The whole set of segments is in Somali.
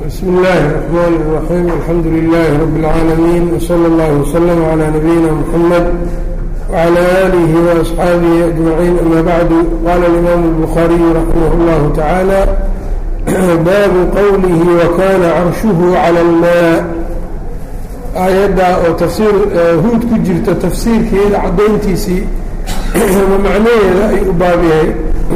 بsم الlh الرحmn الرحيم الحمdu للh رب العاalمين وصلى الله وsلم عlى نبيina محمد وعlى آله وأصxaaبه أجمعين أmا bعd qال الإmام البخاري رحimه الله taعالى bab qwlه وkana cرشhه عlى الmاء aayadda oo tafsiir huud ku jirta tafsiirkeeda cadayntiisii ama macnaheeda ay u baab yahay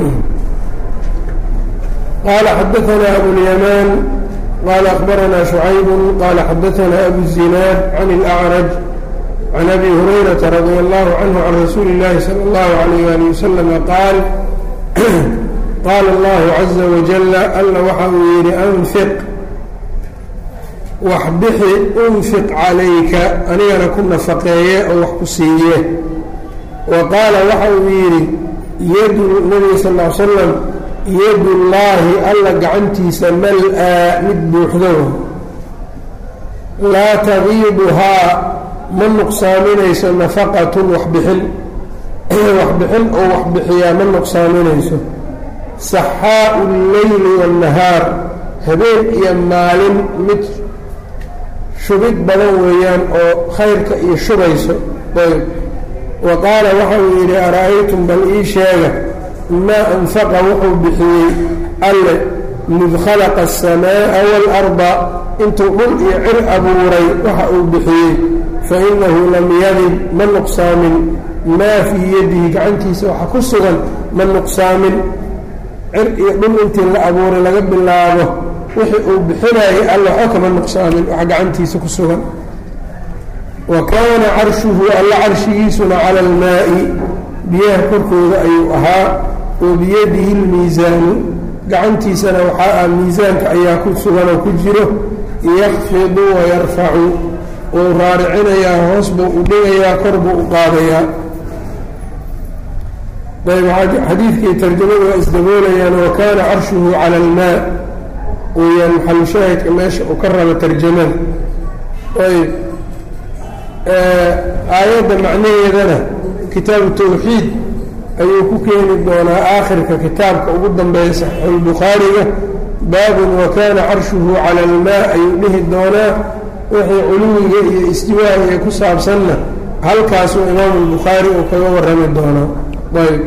qala xadaثna أبواليمان qال أخبرنا شعيب qال xdثna أbو الزناad عن الأعرج عن أbي هريرة رضي الله عنه عن رsuuل اللhi صلى الله عليه وaلي وسلم qاal qاl الله عزa وجل alla waxa uu yihi أنfiq wax bixi أنfiq عalayka anigana ku nafaqeeye oo wax ku siiye wa qaala waxa uu yidhi yadu nbiga sal اه sلم yadullaahi alla gacantiisa mal-aa mid buuxdo laa tagiibuhaa ma nuqsaaminayso nafaqatun waxbixin waxbixin oo waxbixiyaa ma nuqsaaminayso saxaau lleyli waannahaar habeen iyo maalin mid shubid badan weeyaan oo khayrka iyo shubayso ayb wa qaala waxa uu yidhi ara-aytum bal ii sheega maa anfaqa wuxuu bixiyey alle mid khalaqa aلsamaaءa waalarda intuu dhul iyo cir abuuray waxa uu bixiyey fainahu lam yadib ma nuqsaamin maa fii yadihi gacantiisa waxa ku sugan ma nuqsaamin cir iyo dhul intii la abuuray laga bilaabo wixii uu bixinayay alle waxba kama nuqsaamin wax gacantiisa ku sugan wa kaana carshuhu alla carshigiisuna cala almaa'i biyaha korkooda ayuu ahaa wa biyadihi lmiisaanu gacantiisana waxaa ah miisaanka ayaa ku sugan oo ku jiro yakfidu wayarfacu wuu raaricinayaa hoos buu u dhigayaa kor buu u qaadayaa ayb xadiidkii tarjamadu waa isdaboolayaan wa kaana carshuhu cala almaa weyaan maxalushaahidka meesha uu ka rabo tarjamada ayb aayadda macnaheedana kitaabu tawxiid ayuu ku keeni doonaa aakhirka kitaabka ugu dambeeya saxiixulbukhaariga baabun wa kaana carshuhu cala almaa ayuu dhihi doonaa wixii culuwiga iyo istiwaaga ee ku saabsanna halkaasuu imaamu lbukhaari uu kaga warrami doonaa ayb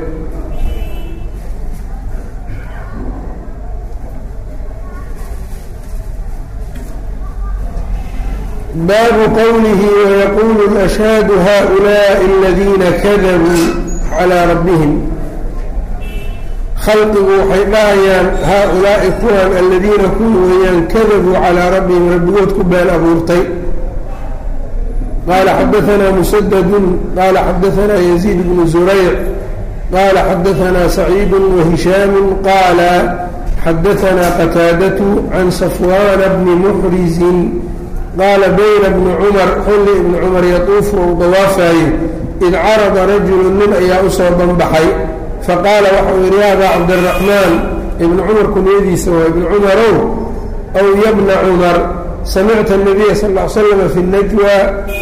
baabu qowlihi wayaquulu ashhaadu haؤulaaءi aladiina kadabuu calىa rabbihim khalqigu waxay dhahayaan haa-ulaa'i kuwan aladiina kuwa weeyaan kadabuu calىa rabbihim rabbigood ku been abuurtay qaala xadaanaa musadadun qaala xadaanaa yaziid bnu zurayc qaala xadaanaa saciidu wahishaamu qaala xadaanaa qataadatu can safwaana bni muxrizin qaala bayna bni cumar xilli ibni cumar yatuufu ou dawaafaye id carada rajulu nin ayaa u soo banbaxay faqaala waxau yidhi ya abaa cabdiraxmaan ibnu cumar kunyadiisa waa ibni cumarow aw yabna cumar samicta nabiya sal l slama fi najwa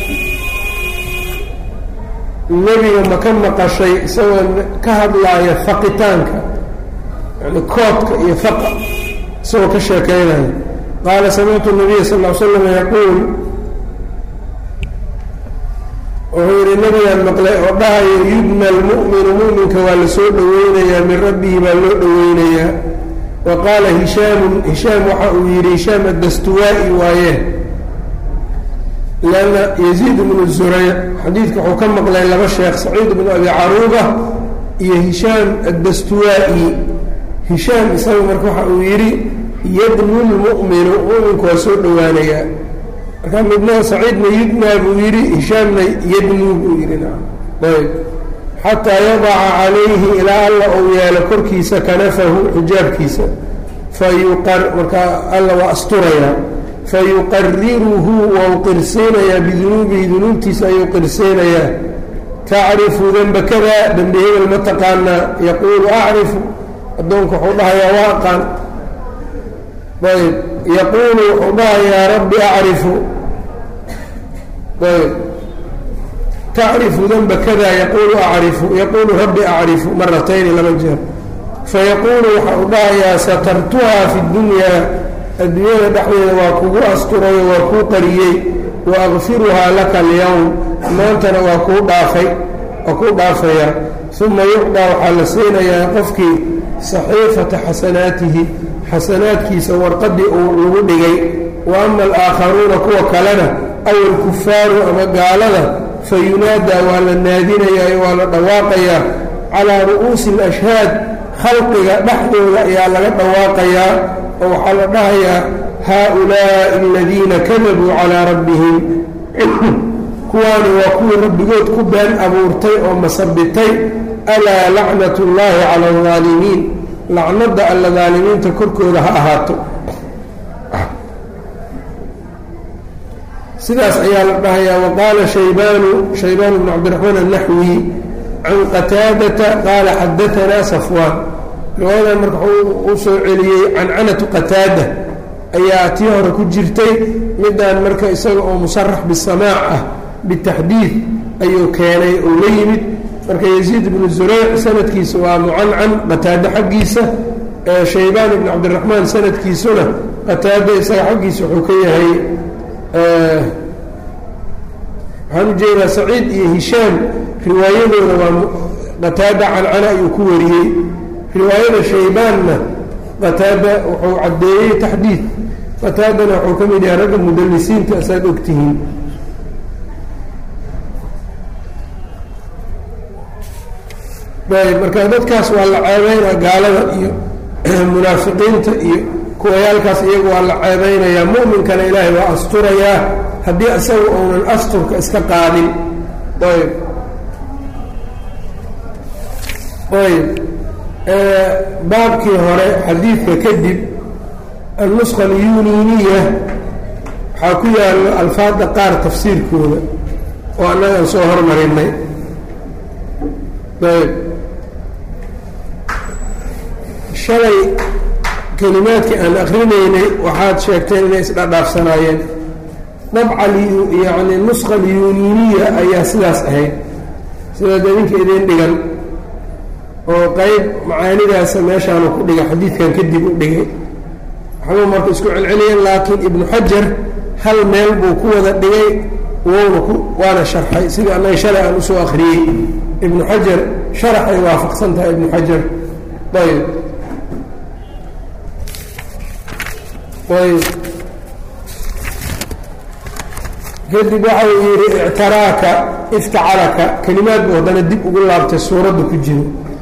nebiga ma ka maqashay isagoo ka hadlaaya faqitaanka yani koodka iyo faqa isagoo ka sheekaynaya qaala samictu nabiya sal l slam yaquul wuxuu yidhi nabigaan maqlay oo dhahayo yubna almu'minu mu'minka waa la soo dhoweynayaa min rabbihi baa loo dhoweynayaa wa qaala hishaamun hishaam waxa uu yidhi hishaam addastuwaa'i waaye lanna yaziid bnu zurayc xadiidka wuxuu ka maqlay laba sheekh saciid bnu abi caruuba iyo hishaam addastuwaa'i hishaam isaga marka waxa uu yidhi yadnu lmu'minu mu'minku waa soo dhowaanayaa markaa midna saciidna yudnaa buu yidhi hishaamna yadnuu buu yidhi ayb xataa yadaca calayhi ilaa alla uu yeelo korkiisa kanafahu xijaabkiisa fayuqar markaa alla waa asturayaa fayuqariruhu wau qirsiinayaa bidunuubihi dunuubtiisa ayuu qirsiinayaa tacrifu denba kada dembi hebel ma taqaanaa yaquulu acrifu addoonku wuxuu dhahayaa waa aqaan ayb yaquulu wuxuu dhahayaa rabbi acrifu ayb tacrifu danba kada yaquulu acrifu yaquulu rabbi acrifu maratayni laba jeer fayaquulu waxa uu dhahayaa satartuhaa fi dunyaa adduunyada dhexdeeda waa kugu asturayo waa kuu qariyey wa akfiruhaa laka alyowm maantana waa kuu dhaafay waa kuu dhaafayaa uma yucdaa waxaa la siinayaa qofkii saxiifata xasanaatihi xasanaadkiisa warqadii uu lagu dhigay wa ama alaakharuuna kuwa kalena aw alkufaaru ama gaalada fa yunaadaa waa la naadinayaa waa la dhawaaqayaa calaa ru'uusi alashhaad khalqiga dhexdooda ayaa laga dhawaaqayaa oo waxaa la dhahayaa haa-ulaa'i aladiina kadabuu calaa rabbihim kuwaani waa kuwii rabbigood ku been abuurtay oo masabitay alaa lacnat ullaahi cala aldaalimiin lacnadda alla daalimiinta korkooda ha ahaato sidaas ayaa la dhahayaa waqaala shaybaanu shaybaan bnu cabdiraxmaan annaxwi can qataadata qaala xadaanaa safwaan riwaayadan marka u soo celiyey cancanatu qataada ayaa tii hore ku jirtay midaan marka isaga oo musarax bisamaac ah bitaxdiid ayuu keenay oo la yimid marka yaziid ibnu zureyc sanadkiisa waa mucancan qataado xaggiisa shaybaan ibnu cabdiraxmaan sanadkiisuna qataado isaga xaggiisa wuxuu ka yahay waxaan ujeedaa saciid iyo hishaam riwaayadooda waa qataada cancana ayuu ku wariyey riwaayada shaybaanna qataada wuxuu caddeeyey taxdiid qataadana wuxuu ka mid yahay ragga mudalisiinta asaad ogtihiin ayb marka dadkaas waa la ceebeynaa gaalada iyo munaafiqiinta iyo kuwayaalkaas iyagu waa la ceebeynayaa mu'minkana ilaahay waa asturayaa haddii isaga uunan asturka iska qaadin ayb ayb baabkii hore xadiidka kadib annuska alyuniiniya waxaa ku yaalo alfaadda qaar tafsiirkooda oo annagaan soo hormarinay ayb shalay kelimaadkii aan akrinaynay waxaad sheegteen inay isdhadhaafsanaayeen dabca yacni nuska alyuniiniya ayaa sidaas ahayd sidaad idinka idin dhigan oo qeyb macaanidaasa meeshaanu ku dhigay xadiidkan kadib u dhigay waxbuu marka isku celceliyeen laakiin ibnu xajar hal meel buu ku wada dhigay wowna ku waana sharxay sidii annaga shalay aan usoo akriyey ibnu xajar sharaxay waafaqsan tahay ibnu xajar ayb ayb kadib waxa uu yidhi ictaraaka iftacalaka kelimaad buu haddana dib ugu laabtay suuradda ku jiro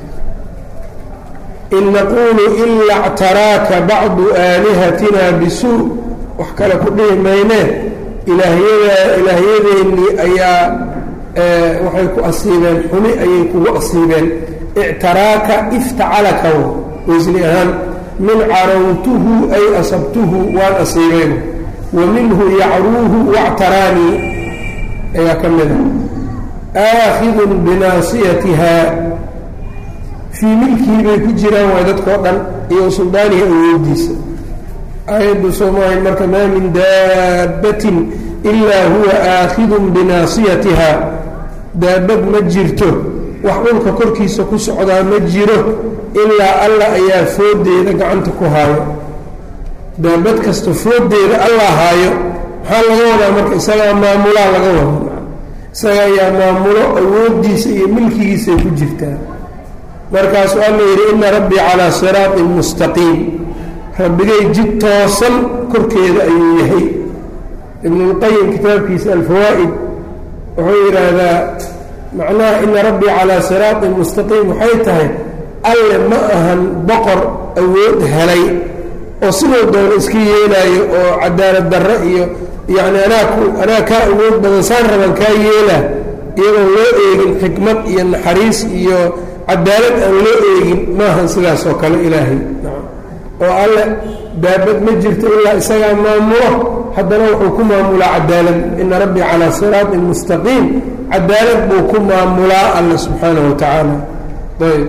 in naquulu ila اctaraaka bacdu aalihatina bisuu wax kale ku dhihi maynee ilaahyada ilaahyadeennii ayaa waxay ku asiibeen xumi ayay kugu asiibeen ictaraaka iftacalaka wasni ahaan min carawtuhu ay asabtuhu waan asiibeen wa minhu yacruuhu wactaraanii ayaa ka mida aakhidun binaasiyatiha fii milkii bay ku jiraan waay dadkao dhan iyo suldaanihi awoodiisa aayaddu soomaahay marka maa min daabbatin ilaa huwa aakhidun binaasiyatiha daabad ma jirto wax dhulka korkiisa ku socdaa ma jiro ilaa allah ayaa fooddeeda gacanta ku haayo daabad kasta fooddeeda allah haayo maxaa laga wadaa marka isagaa maamulaa laga wada isaga ayaa maamulo awooddiisa iyo milkigiisay ku jirtaa markaasuu alla yidhi ina rabbii calaa siraaطin mustaqiim rabbigay jid toosan korkeeda ayuu yahay ibnulqayim kitaabkiisa alfawaa'id wuxuu yidhaahdaa macnaha ina rabbii calaa siraaطin mustaqiim waxay tahay alle ma ahan boqor awood helay oo sidoo doono iska yeelaayo oo cadaalad darro iyo yacni anaa ku anaa kaa awood badan saan raban kaa yeelaa iyadoon loo eegin xikmad iyo naxariis iyo cadaalad aan loo eegin maahan sidaas oo kale ilaahay oo alle daabad ma jirto ilaa isagaa maamulo haddana wuxuu ku maamulaa cadaalad ina rabbii calaa siraaطin mustaqiim cadaalad buu ku maamulaa alle subxaanaه wa tacaala ayb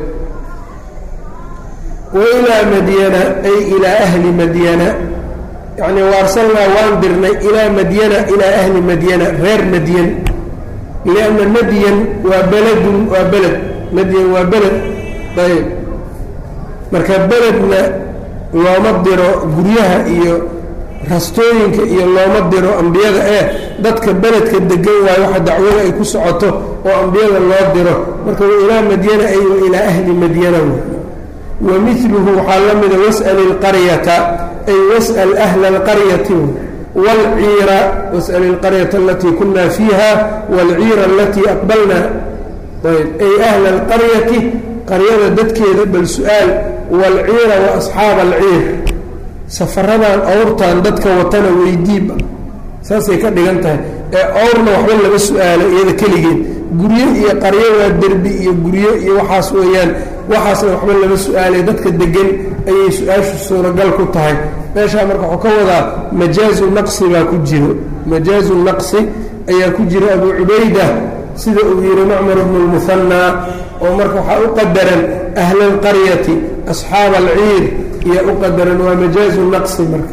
wailaa madyana ay ilaa ahli madyana yacni waarsalnaa waan dirnay ilaa madyana ilaa ahli madyana reer madyan lianna madyan waa beledun waa beled madyan waa beled ayb marka beledna looma diro guryaha iyo rastooyinka iyo looma diro ambiyada ee dadka beledka degan waayo waxa dacwada ay ku socoto oo ambiyada loo diro marka wa ilaa madyana ay wa ilaa ahli madyana wa miluhu waxaa la mida was'al ilqaryata ay was'al ahla alqaryati wاlciira was'al ilqaryata alatii kuna fiiha wاlciira alatii aqbalna ayb ay ahla alqaryati qaryada dadkeeda bal su-aal waalciira wa asxaaba alciir safaradan awrtan dadka watana weydiiba saasay ka dhigan tahay ee awrna waxba lama su-aalo iyada keligeed guryo iyo qaryo waa derbi iyo guryo iyo waxaas weeyaan waxaasna waxba lama su-aalay dadka degan ayay su-aashu suuragal ku tahay meeshaa marka waxuu ka wadaa majaazu naqsi baa ku jiro majaazu naqsi ayaa ku jira abu cubayda sida uu yihi macmar bnu lmuhanaa oo marka waxaa u qadaran ahla alqaryati asxaaba alciir iyo u qadaran waa majaazu naqsi marka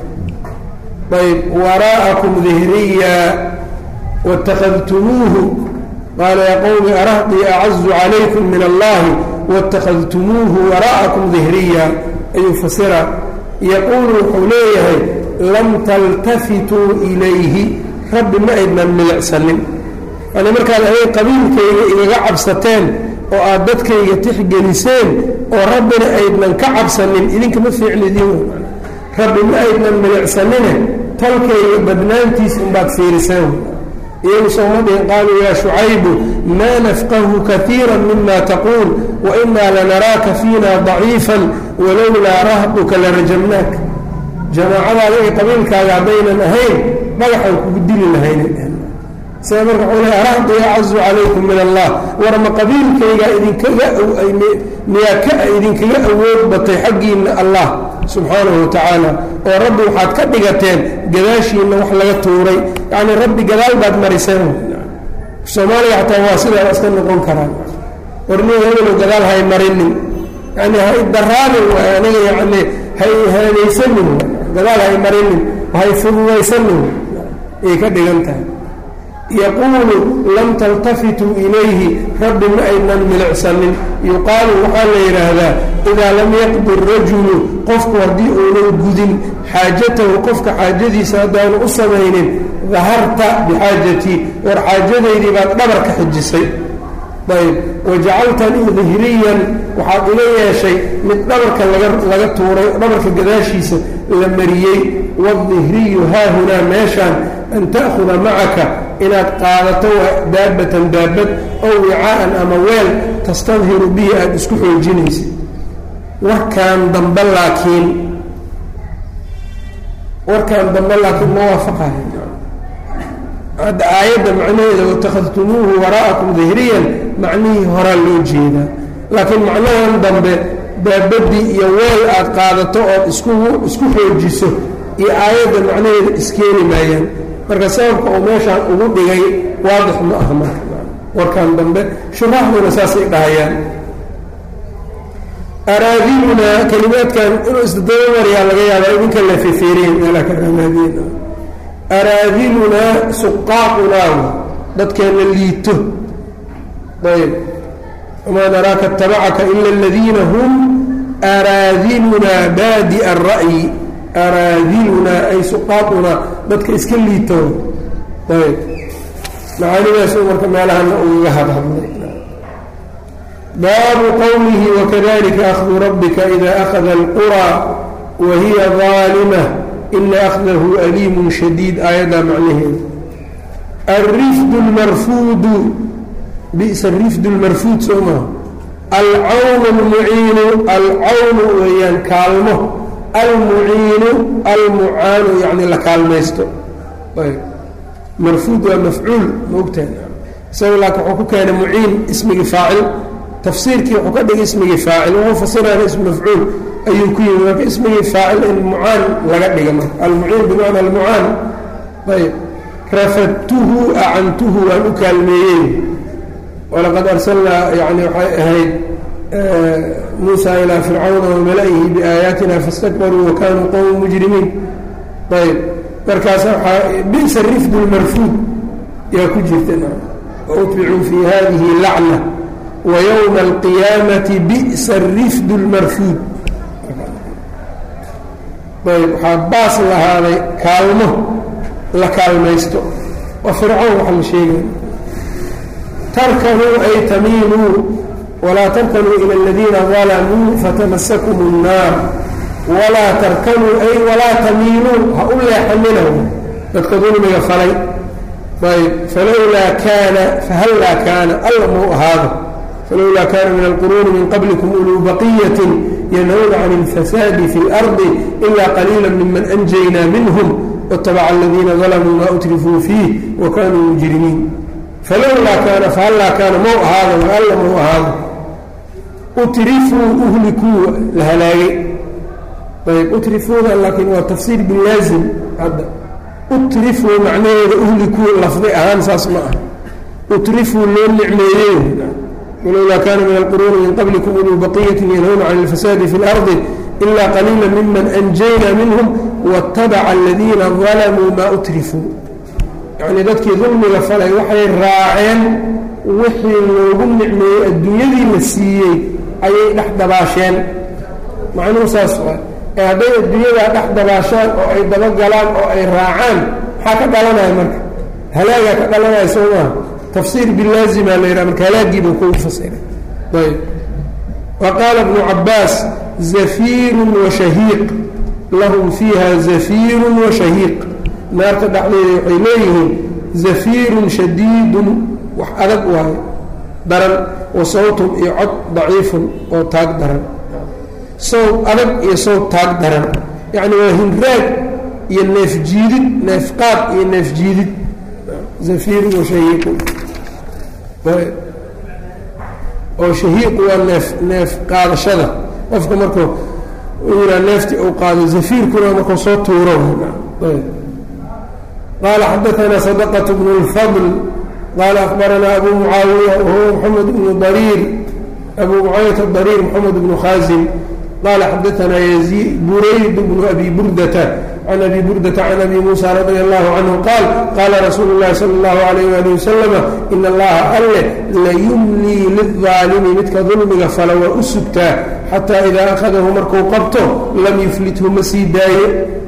ayb waraa'akum dihriya wاtakhadtumuuhu qaala ya qowmi arahdii acazu calaykum min allahi wاtakhadtumuuhu waraa'akum dihriya ayuu fasira yaquulu wuxuu leeyahay lam taltafituu ilayhi rabbi ma aydnan milicsanin yani markaad aday qabiilkayga igaga cabsateen oo aad dadkayga tixgeliseen oo rabbina aydnan ka cabsanin idinka ma fiicnidin rabbi ma aydnan milicsanine talkayga badnaantiis unbaad fiiriseen iyagu sooma dhihin qaaluu yaa shucaybu maa nafqahu kaiira mima taquul wainaa lanaraaka fiina daciifan walowlaa rahduka larajamnaak jamaacadaada iyo qabiilkaaga haddaynan ahayn dhagaxan kugu dili lahayna sida marka wxuu le arahdi acazu calaykum min allah warma qabiilkayga idinkaga miyaa ka idinkaga awood batay xaggiinna allah subxaanahu wa tacaala oo rabbi waxaad ka dhigateen gadaashiinna wax laga tuuray yacnii rabbi gadaal baad mariseen soomaaliya xataa waa sidaa iska noqon karaan warniga hebelo gadaal hay marinin yani hay daraanin waay aniga yani hay haanaysanin gadaal hay marinin hay fududaysanin ayay ka dhigan tahay yaquulu lam taltafituu ilayhi rabbi ma aynan milicsanin yuqaalu waxaa la yidhaahdaa idaa lam yaqdi rajulu qofku haddii uunan gudin xaajatahu qofka xaajadiisa haddaanu u samaynin daharta bixaajatii war xaajadaydii baad dhabar ka xijisay ayb wajacaltanii dihriyan waxaad iga yeeshay mid dhabarka laga tuuray dhabarka gadaashiisa la mariyey waadihriyu haahunaa meeshaan an ta'huda macaka inaad qaadato daabatan daabad ow wicaa'an ama weel tastadhiru bihi aada isku xoojinaysa warkaan dambe laakiin warkaan dambe laakiin ma waafaqayo hadda aayadda macnaheeda watakhadtumuuhu waraa'akum dihriyan macnihii horaa loo jeedaa laakiin macnahan dambe daabadii iyo weel aad qaadato ood isku isku xoojiso iyo aayadda macnaheeda iskeeni maayaan marka sababka uu meeshaan ugu dhigay waadix ma aha marka warkan dambe shuraaxduna saasay dhahayaan araadinunaa kelimaadkan inuu isdadaba maryaa laga yaabaa idinka la fefeeriyen meelaa ka raamaadiyen araadinunaa suqaaqunaa dadkeena liito ayb wamaa naraaka اtabacaka ila aladiina hum araadinunaa baadi'a الra'yi araadinunaa ay suqaaqunaa dadka iska liito ayb macaanidaas marka meelahana ugaga hadhadlay baabu qowlihi wakadalika ahdu rabbika ida akhada اlqurى wahiya ظaalima ina akhdahu aliimu shadiid aayaddaa macnaheeda alrifdu اlmarfuudu bisa rifdu اlmarfuud soo maha alcawnu اlmuciinu alcawnu weeyaan kaalmo almuciinu almucaanu yani la kaalmaysto marfuud waa mafcuul maogtaha isaga laakin wuxuu ku keenay muciin ismigii faacil tafsiirkii wuxuu ka dhigay ismigii faacil wuxuu fasirana ism mafcuul ayuu ku yimi marka ismigii faacil in mucaan laga dhiga marka almuciin bimacna almucaan ayb rafadtuhu acantuhu waan u kaalmeeyey walaqad arsalnaa yani waxay ahayd muusa ilaa fircawna wamala-ihi biaayaatina fastakbaruu wakanuu qowma mujrimiin ayb markaas waaa bisa rifdu lmarfuud yaa ku jirta wautbicuu fi hadihi lacna wayowma alqiyaamati bi'sa rifdu lmarfuud ayb waxaa baas lahaaday kaalmo la kaalmaysto waa fircoon waxa la sheegaya tarkanuu ay tamiiluu walaa tarkanuu ila aladiina dalamuu fatamasakum الnaar walaa tarkanuu ay walaa tamiiluu ha u leexanina dadka dulmiga falay ayb falowlaa kaana fahallaa kaana alla mau ahaado falowlaa kaana min alquruuni min qablikum uluu baqiyatin yanhawna can اlfasaadi fi اlardi ila qaliila miman anjaynaa minhm wاtabaca aladiina dalamuu ma utrifuu fiih wa kanuu mujrimiin falowlaa kaana fahallaa kaana mau ahaado alla mau ahaado utrifuu uhlikuu la halaagay ayb utrifuuda laakiin waa tafsiir bilaazim hadda utrifuu macnaheeda uhlikuu lafdi ahaan saas ma ah utrifuu loo nicmeeyey walowlaa kaana min alquruuni min qablikum uluu baqiyatin yanhawna can alfasaadi fi اlardi ila qaliila miman anjayna minhum waاtabaca aladiina dalamuu maa utrifuu yacnii dadkii dulmiga falay waxay raaceen wixii loogu nicmeeyey adduunyadii la siiyey ayay dhex dabaasheen macnuhu saas waa ee hadday adduunyadaa dhex dabaashaan oo ay dabagalaan oo ay raacaan maxaa ka dhalanaya marka halaagaa ka dhalanaya soo maha tafsiir bilaazima la yidhaha marka halaagiibuu kugu fasiray ayb wa qaala ibnu cabbaas zafiirun wa shahiiq lahum fiiha zafiirun wa shahiiq naarta dhexdeeda waxay leeyihiin zafiirun shadiidun wax adag waayo daran wa sawtun iyo cod daciifun oo taag daran sawt adag iyo sawt taag daran yacni waa hinraag iyo neef jiidid neef qaad iyo neef jiidid zafiirun wa shahiiqun oo shahiiqu waa neef neef qaadashada qofka markuu yihaa neeftii uu qaado zafiirkuna markuu soo tuuro qaala xadaanaa sadaqة bnu اlfadl qaala akbaranaa abu mucaawiya wahuwa moxamed bnu dariir abu mucaawiyata dariir moxamed bnu khaasim qaala xadaanaa burayd bnu abi burdata can abi burdata can abi muusa radia allahu canhu qaal qaala rasuulu اllahi salى اllahu alayh wali wasalama in allaha alle layumlii lilظaalimi midka dulmiga fala waa u sugtaa xataa idaa akhadahu markuu qabto lam yuflithu ma sii daayo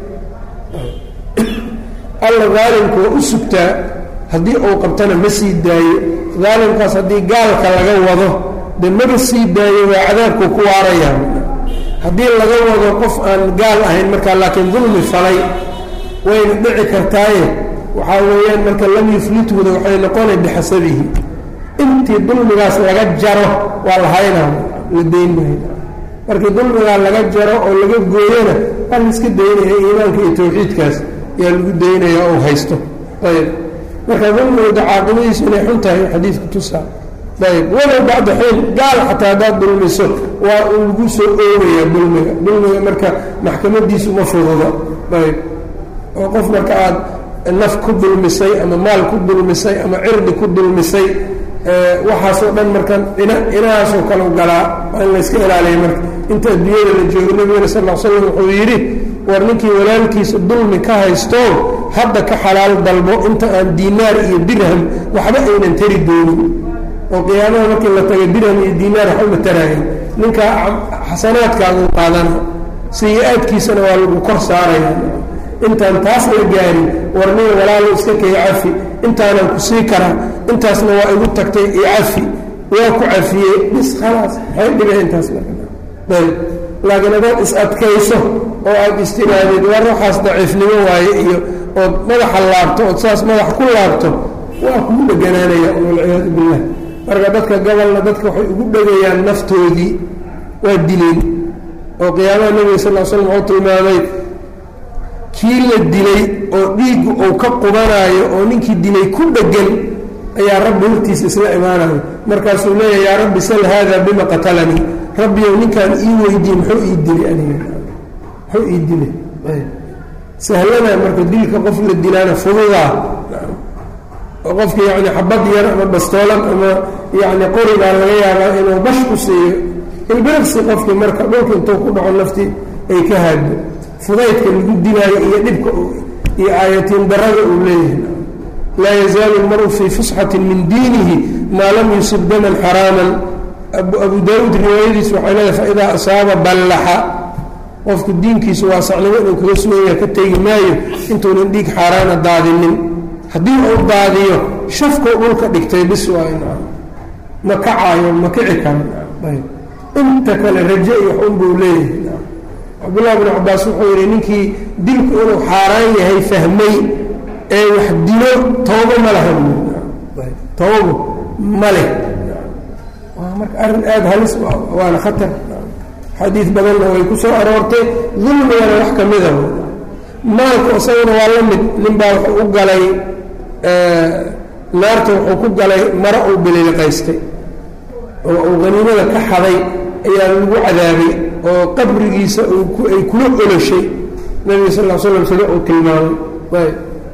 alla daalimku waa u sugtaa haddii uu qabtana ma sii daayo daalimkaas haddii gaalka laga wado dee maba sii daayo waa cadaabkuu ku waaraya haddii laga wado qof aan gaal ahayn markaa laakiin dulmi falay wayna dhici kartaaye waxaa weeyaan marka lam yuflithuda waxay noqonay bixasabihi intii dulmigaas laga jaro waa la haynaa la dayn maayo markii dulmigaa laga jaro oo laga gooyona waa la iska daynaya iimaanka iyo tawxiidkaas yaa lagu daynaya ou haysto ayb marka dulmigooda caaqibadiisu inay xun tahay xadiidku tusaa ayb walow bacda xiin gaal xataa haddaad dulmiso waa uu lagu soo oogaya dulmiga dulmiga marka maxkamadiisu ma fududa ayb oo qof marka aad naf ku dulmisay ama maal ku dulmisay ama cirdi ku dulmisay waxaasoo dhan marka inahaasoo kale galaa waa in layska ilaaliya marka inta adduunyada la joogo nabigana sal l slam wuxuu yidhi war ninkii walaalkiisa dulmi ka haysto hadda ka xalaal dalbo inta aan diinaar iyo dirham waxba aynan tari doonin oo qiyaamaha markii la taga dirham iyo diinaar waxba ma taraayan ninkaa xasanaadkaaguu qaadana sayi-aadkiisana waa lagu kor saaraya intaan taas la gaarin war nin walaalo iska kay cafi intaanan ku sii karaa intaasna waa igu tagtay iyo cafi waa ku cafiyey bis khalaas maxay dhibay intaas ayb laakiin hadaad is adkayso oo aad istiraadid war waxaas daciifnimo waaye iyo ood madaxa laabto ood saas madaxa ku laabto waa kugu dheganaanaya walciyaadu billah marka dadka gobolna dadka waxay ugu dhegayaan naftoodii waa dileen oo qiyaamaha nebiga sal l slam wuxuu tilmaamay kii la dilay oo dhiiggu uu ka qubanaayo oo ninkii dilay ku dhegan ayaa rabbi hortiisa isla imaanayo markaasuu leeyahy yaa rabbi sal haada bima qatalanii rabbiyow ninkaan ii weydiye muxuu ii dilay aniga muxuu ii dilay sahlana marka dilka qof la dilaana fududaa oo qofka yacni xabad yar ama bastoolan ama yacni qorigaa laga yaabaa inuu bash ku siiyo ilbiraqsi qofkii marka dhulka intuu ku dhaco naftii ay ka haaddo fudaydka lagu dilaayo iyo dhibka iyo aayatiin darada uu leeyahay laa yazaalu lmaru fii fusxatin min diinihi maa lam yusib daman xaraaman abu daawuud riwaayadiis waxay leedahay faidaa asaaba ballaxa qofku diinkiisu waasacnimo inuu kaga suganya ka tegi maayo intuunan dhiig xaaraana daadinin haddii uu daadiyo shafkuu dhulka dhigtay bis waayo ma kacaayo ma kici karo inta kale raje iyo wax unbuu leeyahay cabdullahi bn cabaas wuxuu yidhi ninkii dilku inuu xaaraan yahay fahmay ee wax dilo toobo ma laha toobo ma leh waa marka arrin aada halis waana khatar xadiid badanna way ku soo aroortay dulmigana wax ka mida maalku isaguna waa la mid nin baa wuxuu u galay naarta wuxuu ku galay maro uu bililiqaystay oo uu haniimada ka xaday ayaa lagu cadaabay oo qabrigiisa ay kula oloshay nabiga sal l slam sida uu tilmaamay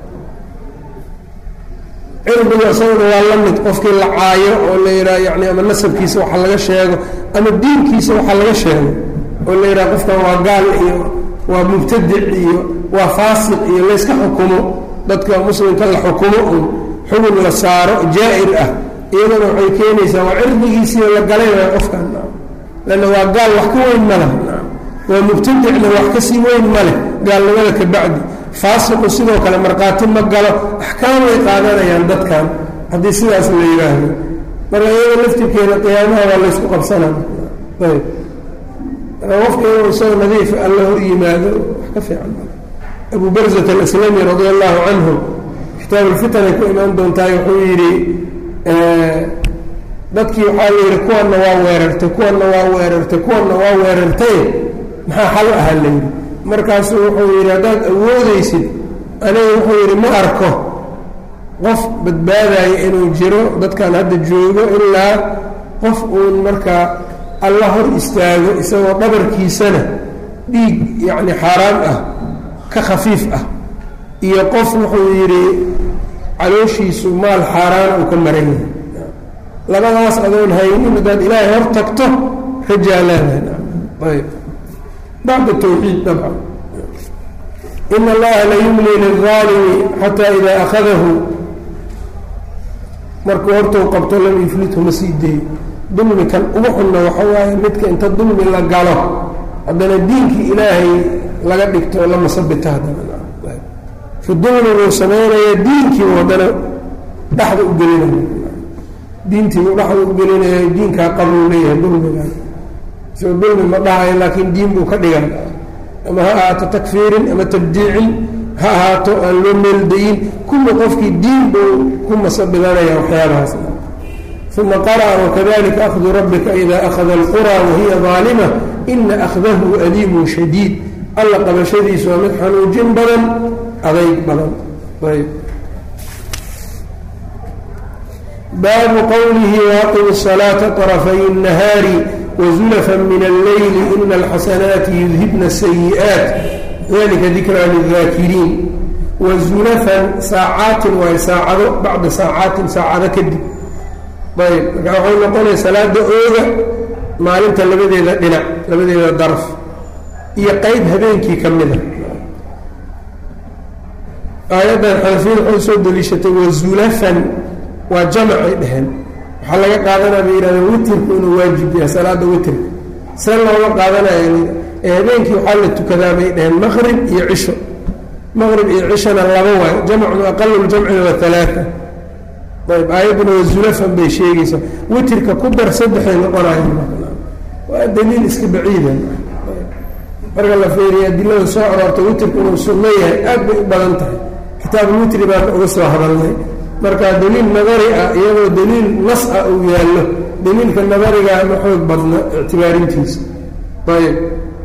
cirdiga isaguna waa la mid qofkii la caayo oo la yidhaha yani ama nasabkiisa waxa laga sheego ama diinkiisa waxa laga sheego oo la yidhaha qofkan waa gaal iyo waa mubtadic iyo waa faasiq iyo layska xukumo dadka muslimka la xukumo un xugun la saaro jaa-ir ah iyadana waxay keenaysaa waa cirdigiisiiyo la galay waa qofkan lanna waa gaal wax ka weyn ma leh waa mubtadicna wax kasii weyn ma leh gaalnimada ka bacdi faasiqu sidoo kale markhaati ma galo axkaam ay qaadanayaan dadkan haddii sidaas la yidhaahdo marka iyada laftirkeeda qiyaamaha waa laysku qabsanaya ayb marka qofka inuu isagoo nadiif alla hor yimaado wax ka fiican abu barzat alaslami radi allahu canhu kitaab ulfitan ay ku imaan doontaay wuxuu yidhi dadkii waxaa la yidhi kuwanna waa weerartay kuwanna waa weerartay kuwanna waa weerartay maxaa xal ahaa la yidhi markaasuu wuxuu yidhi haddaad awoodaysid aniga wuxuu yidhi ma arko qof badbaadaya inuu jiro dadkan hadda joogo ilaa qof uun markaa alla hor istaago isagoo dhabarkiisana dhiig yacni xaaraan ah ka khafiif ah iyo qof wuxuu yidhi calooshiisu maal xaaraan uu ka maran yahay labadaas adoon haynin haddaad ilaahay hor tagto rajaa leedahay ayb bacda tawxiid dabcan in allaha la yumli lilظaalimi xataa idaa akhadahu markuu hortou qabto lam yuflithu ma sii deeyo dulmi kan ugu xunna waxa waaye midka inta dulmi la galo haddana diinkii ilaahay laga dhigto la masabito haddana fi dulmiguu samaynaya diinkiibu haddana dhexda u gelinaya diintiibuu dhexda u gelinaya diinkaa qabuu leeyahay dulmigan isagoo dulmi ma dhahayo laakiin diin buu ka dhigan ama ha ahaato takfiirin ama tabdiicin ha ahaato aan loo meeldayin kulli qofkii diin buu ku masabidanaya waxyaabahaas uma qara'a wakadalika akhdu rabbika ida akhada alqura wahiya daalima ina akhdahu aliimun shadiid alla qabashadiisu waa mid xanuujin badan adayg badan ayb baabu qowlihi waaqim الصalaaةa طرفay الnahaari wزulفa min اlleyli ina اlxasanaati yudhibna الsayi'aaت dalika dikraa lلdaakiriin wazulafan saacaatin waay saacado bacda saacaatin saacado kadib ayb markaa waxay noqonaya salaada ooga maalinta labadeeda dhinac labadeeda daraf iyo qeyb habeenkii ka mida aayaddan xanafiyada waxay soo deliishatay wazulafan waa jamacay dheheen waxaa laga qaadanaya bay yihahdeen witirku inuu waajib yahay salaada witirka see looma qaadanaya ee habeenkii waxaa la tukadaa bay dheheen maqrib iyo cisho maqrib iyo cishona laba waayo jamcun aqalu ljamcina waa alaaa ayb aayadduna waa zulafan bay sheegaysaa witirka ku dar saddexay noqonayo waa daliil iska baciida marka la feeriya adilada soo aroorta witirku inuu sunno yahay aad bay u badan tahay kitaabulwitri baana uga soo hadalnay marka daliil nadari ah iyadoo daliil nas ah uu yaallo daliilka nadarigaa ma xoog badna ictibaarintiisa ayb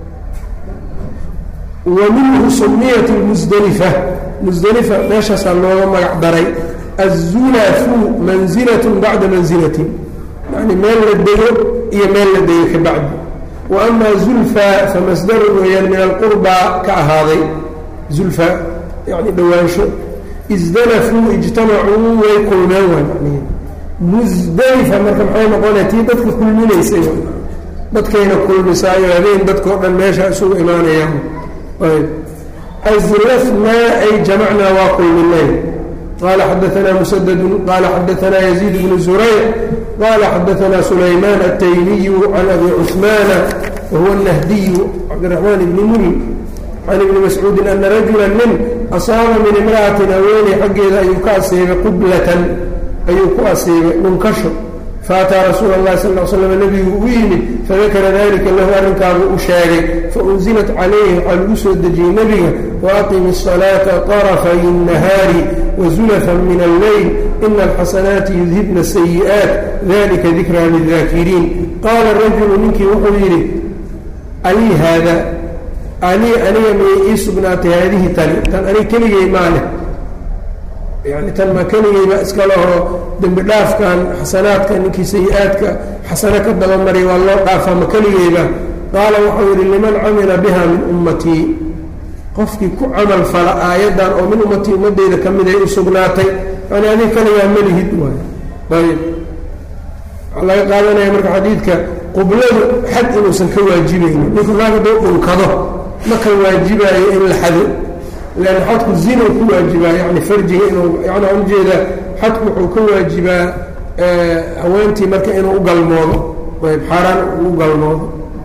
wa minhu sumiyat lmusdelifa musdelifa meeshaasaa looga magac daray azulafu manzilatun bacda manzilatin yani meel la dego iyo meel la dego ka bacdi wa ama zulfa famasdarun weeyaan min alqurbaa ka ahaaday zulfa yani dhowaansho isdalafuu ijtamacuu way kulmeen waay macnihi musdelifa marka maxay noqonaya tii dadka kulminaysay dadkayna kulmisaayo habeen dadkao dhan meesha isugu imaanayaan ayb azlafnaa ay jamacnaa waa kulminay qala xadaanaa musadadun qala xadaanaa yaziid bnu zurayc qala xadaanaa sulaymaan ataymiyu can abi cuثmaana wahuwa الnahdiyu cabdiraxmaan ibni mul can ibni mascuudin ana rajula nin asaaba min imra'atin haweeney xaggeeda ayuu ka asiibay qublatan ayuu ku asiibay dhunkasho faataa rasuula اllahi sal l slam nebigu u yimid fadakara dalika lahu arrinkaabu u sheegay faunzilat calayhi waxaa lagu soo dejiyey nebiga waaqimi الصalaata طarafay الnahaari wazulafan min alleyl ina alxasanaati yudhibna sayi'aat dalika dikraa liلdaakiriin qaala rajulu ninkii wuxuu yidhi alii haada alii aniga miyay ii sugnaatay haadihi tani tan aniga keligay maa leh yani tan ma keligayba iska lehoo dembi dhaafkan xasanaadka ninkii sayi-aadka xasano ka dabamaray waa loo dhaafaa ma keligayba qaala wuxuu yidhi liman camila biha min ummatii qofkii ku camal fala aayaddan oo min ummatii ummaddeyda ka mid ay u sugnaatay yani adig kaligaa malihid waay ayb waxaa laga qaadanaya marka xadiidka qubladu xad inuusan ka waajibaynin ninku naag hadduu dhunkado ma ka waajibaayo in la xado leanna xadku zina ku waajibaa yani farjiga inuu yani aan ujeeda xadku wuxuu ka waajibaa haweentii marka inuu u galmoodo ayb xaaraan ugu galmoodo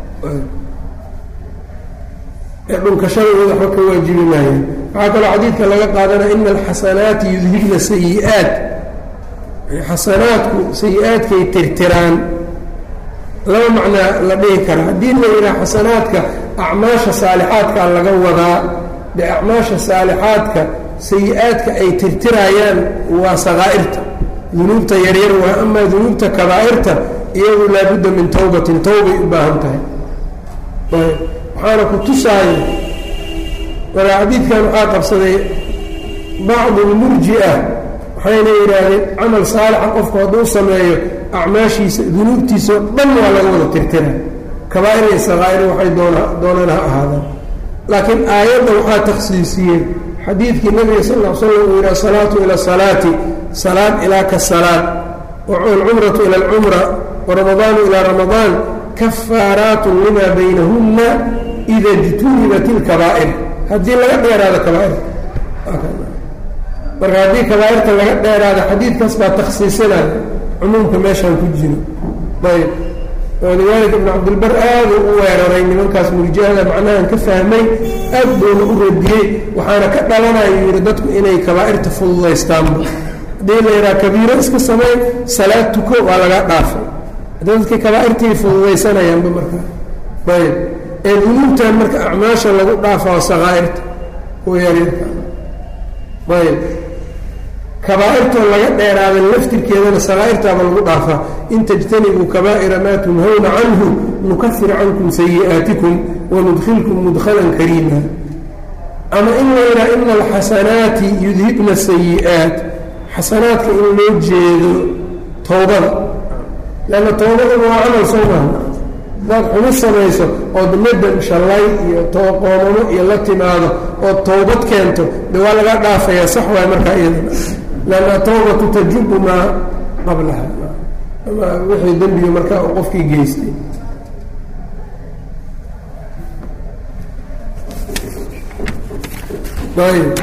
dhunkashada iyada waxba ka waajibi maayo waxaa kaloo xadiidka laga qaadanaya ina alxasanaati yudhibna sayi-aat xasanaadku sayi-aadkay tirtiraan laba macnaa la dhihi karaa haddii la yidhaha xasanaadka acmaasha saalixaadkaa laga wadaa de acmaasha saalixaadka sayi-aadka ay tirtirayaan waa sakaa'irta dunuubta yaryar waa amaa dunuubta kabaa'irta iyadu laabudda min towbatin towbay u baahan tahay waxaana ku tusaayo marka xadiidkan waxaa qabsaday bacdu lmurji-a waxayna yidhaahdeen camal saalixa qofku hadduu sameeyo acmaashiisa dunuubtiisa oo dhan waa laga wada tirtira kabaa'ir iyo sakaa'ir waxay doona doonaan ha ahaadaan laakiin aayadda waxaa takhsiisiyey xadiidkii nabiga sal l slam uu yidhi asalaatu ila asalaati salaad ilaa ka salaad walcumratu ila alcumra waramadaanu ilaa ramadaan kafaaraatun limaa baynahunna ida ijtunibat ilkabaa'ir haddii laga dheeraado kabaa'ir marka haddii kabaa'irta laga dheeraado xadiidkaas baa takhsiisinaya cumuumka meeshaan ku jiro ayb walidaalika ibnu cabdilbar aaduu u weeraray nimankaas murjahada macnahan ka fahmay aad buuna u radiyey waxaana ka dhalanayuu yidhi dadku inay kabaa'irta fududaystaanba haddii la yidhaha kabiiro iska samey salaad tuko waa laga dhaafay dadkii kabaa'irtii fududaysanayaanba markaa ayb ee dunuubtan marka acmaasha lagu dhaafao sakaa'irta kuwa yaryarka ayb kabaa'irtoo laga dheeraaday laftirkeedana sakaa'irtaaba lagu dhaafaa in tajtanibuu kabaa'ira maa tunhawna canhu nukafir cankum sayi'aatikum wanudkhilkum mudkhalan kariima ama in la yidhaha ina alxasanaati yudhibna sayi'aat xasanaadka in loo jeedo towbada leanna towbadaba waa camal soo maha hadaad xumo samayso ood nadam shallay iyo tooqoomamo iyo la timaado ood towbad keento de waa laga dhaafayaa sax waay markaa iyadana lanna towbatu tajubu maa qablaha ama wixii dembiga markaa uu qofkii geystay ayb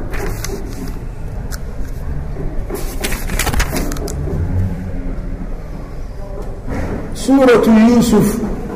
suuraة yuusuf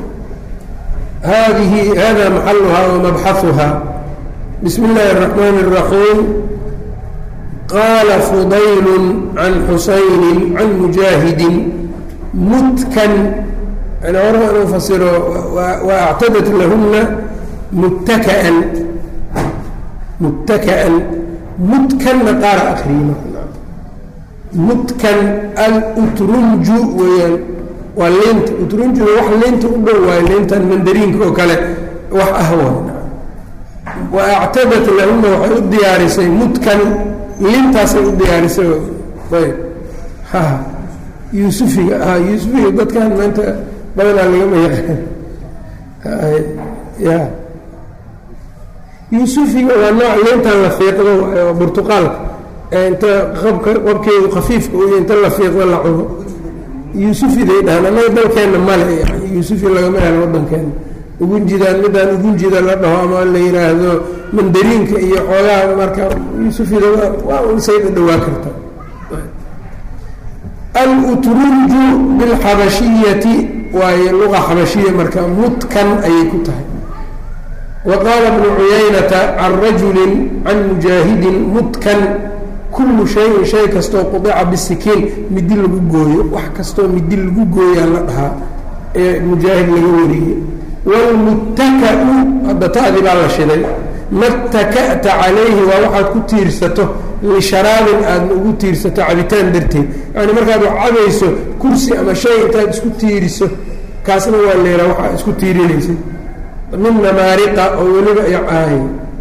hadihi hada maxaluhaa wamabxaثuha bismi اllahi الرaxmaan الraxiim qaala fudayl can xusayni can mujaahidi mutkan yani hore inuu fasiro waactadat lahuna muttakaan muttakaan mutkanna qaara akriima mutkan alutrunju weeyaan waa liinta utrunjuga wax liinta u dhow waayo liintan mandariinka oo kale wax ah waay wa actadat lahuna waxay u diyaarisay mutkan liintaasay u diyaarisay ayb ha yuusufiga ha yuusufiga dadkan maanta badanaa lagama yaqaan ya yuusufiga waa nooc liintan la fiiqdo waayo burtuqaalka ee inta qabka qabkeedu khafiifka uya inta la fiiqdo la cuno yuusufiday dhahaan annaga dalkeenna male yani yuusufi lagama helo waddankeena ugunjidaan midaan ugunjida la dhaho ama la yidhaahdo mandariinka iyo xoogaha marka yuusufida waa unsay dhawaa karta alutruju bilxabashiyati waayo luqa xabashiya marka mutkan ayay ku tahay wa qaala bnu cuyaynata can rajulin can mujaahidin mutkan kullu shayin shay kastoo qudica bisikiin midi lagu gooyo wax kastoo midi lagu gooyaa la dhahaa ee mujaahid laga wariyey wlmuttaka-u hadda ta'di baa la shiday mattaka'ta calayhi waa waxaad ku tiirsato lisharaabin aadna ugu tiirsato cabitaan darteed yani markaad wax cabayso kursi ama shay intaad isku tiiriso kaasna waa leeraa waxaa isku tiirinaysa min namaariqa oo weliba ay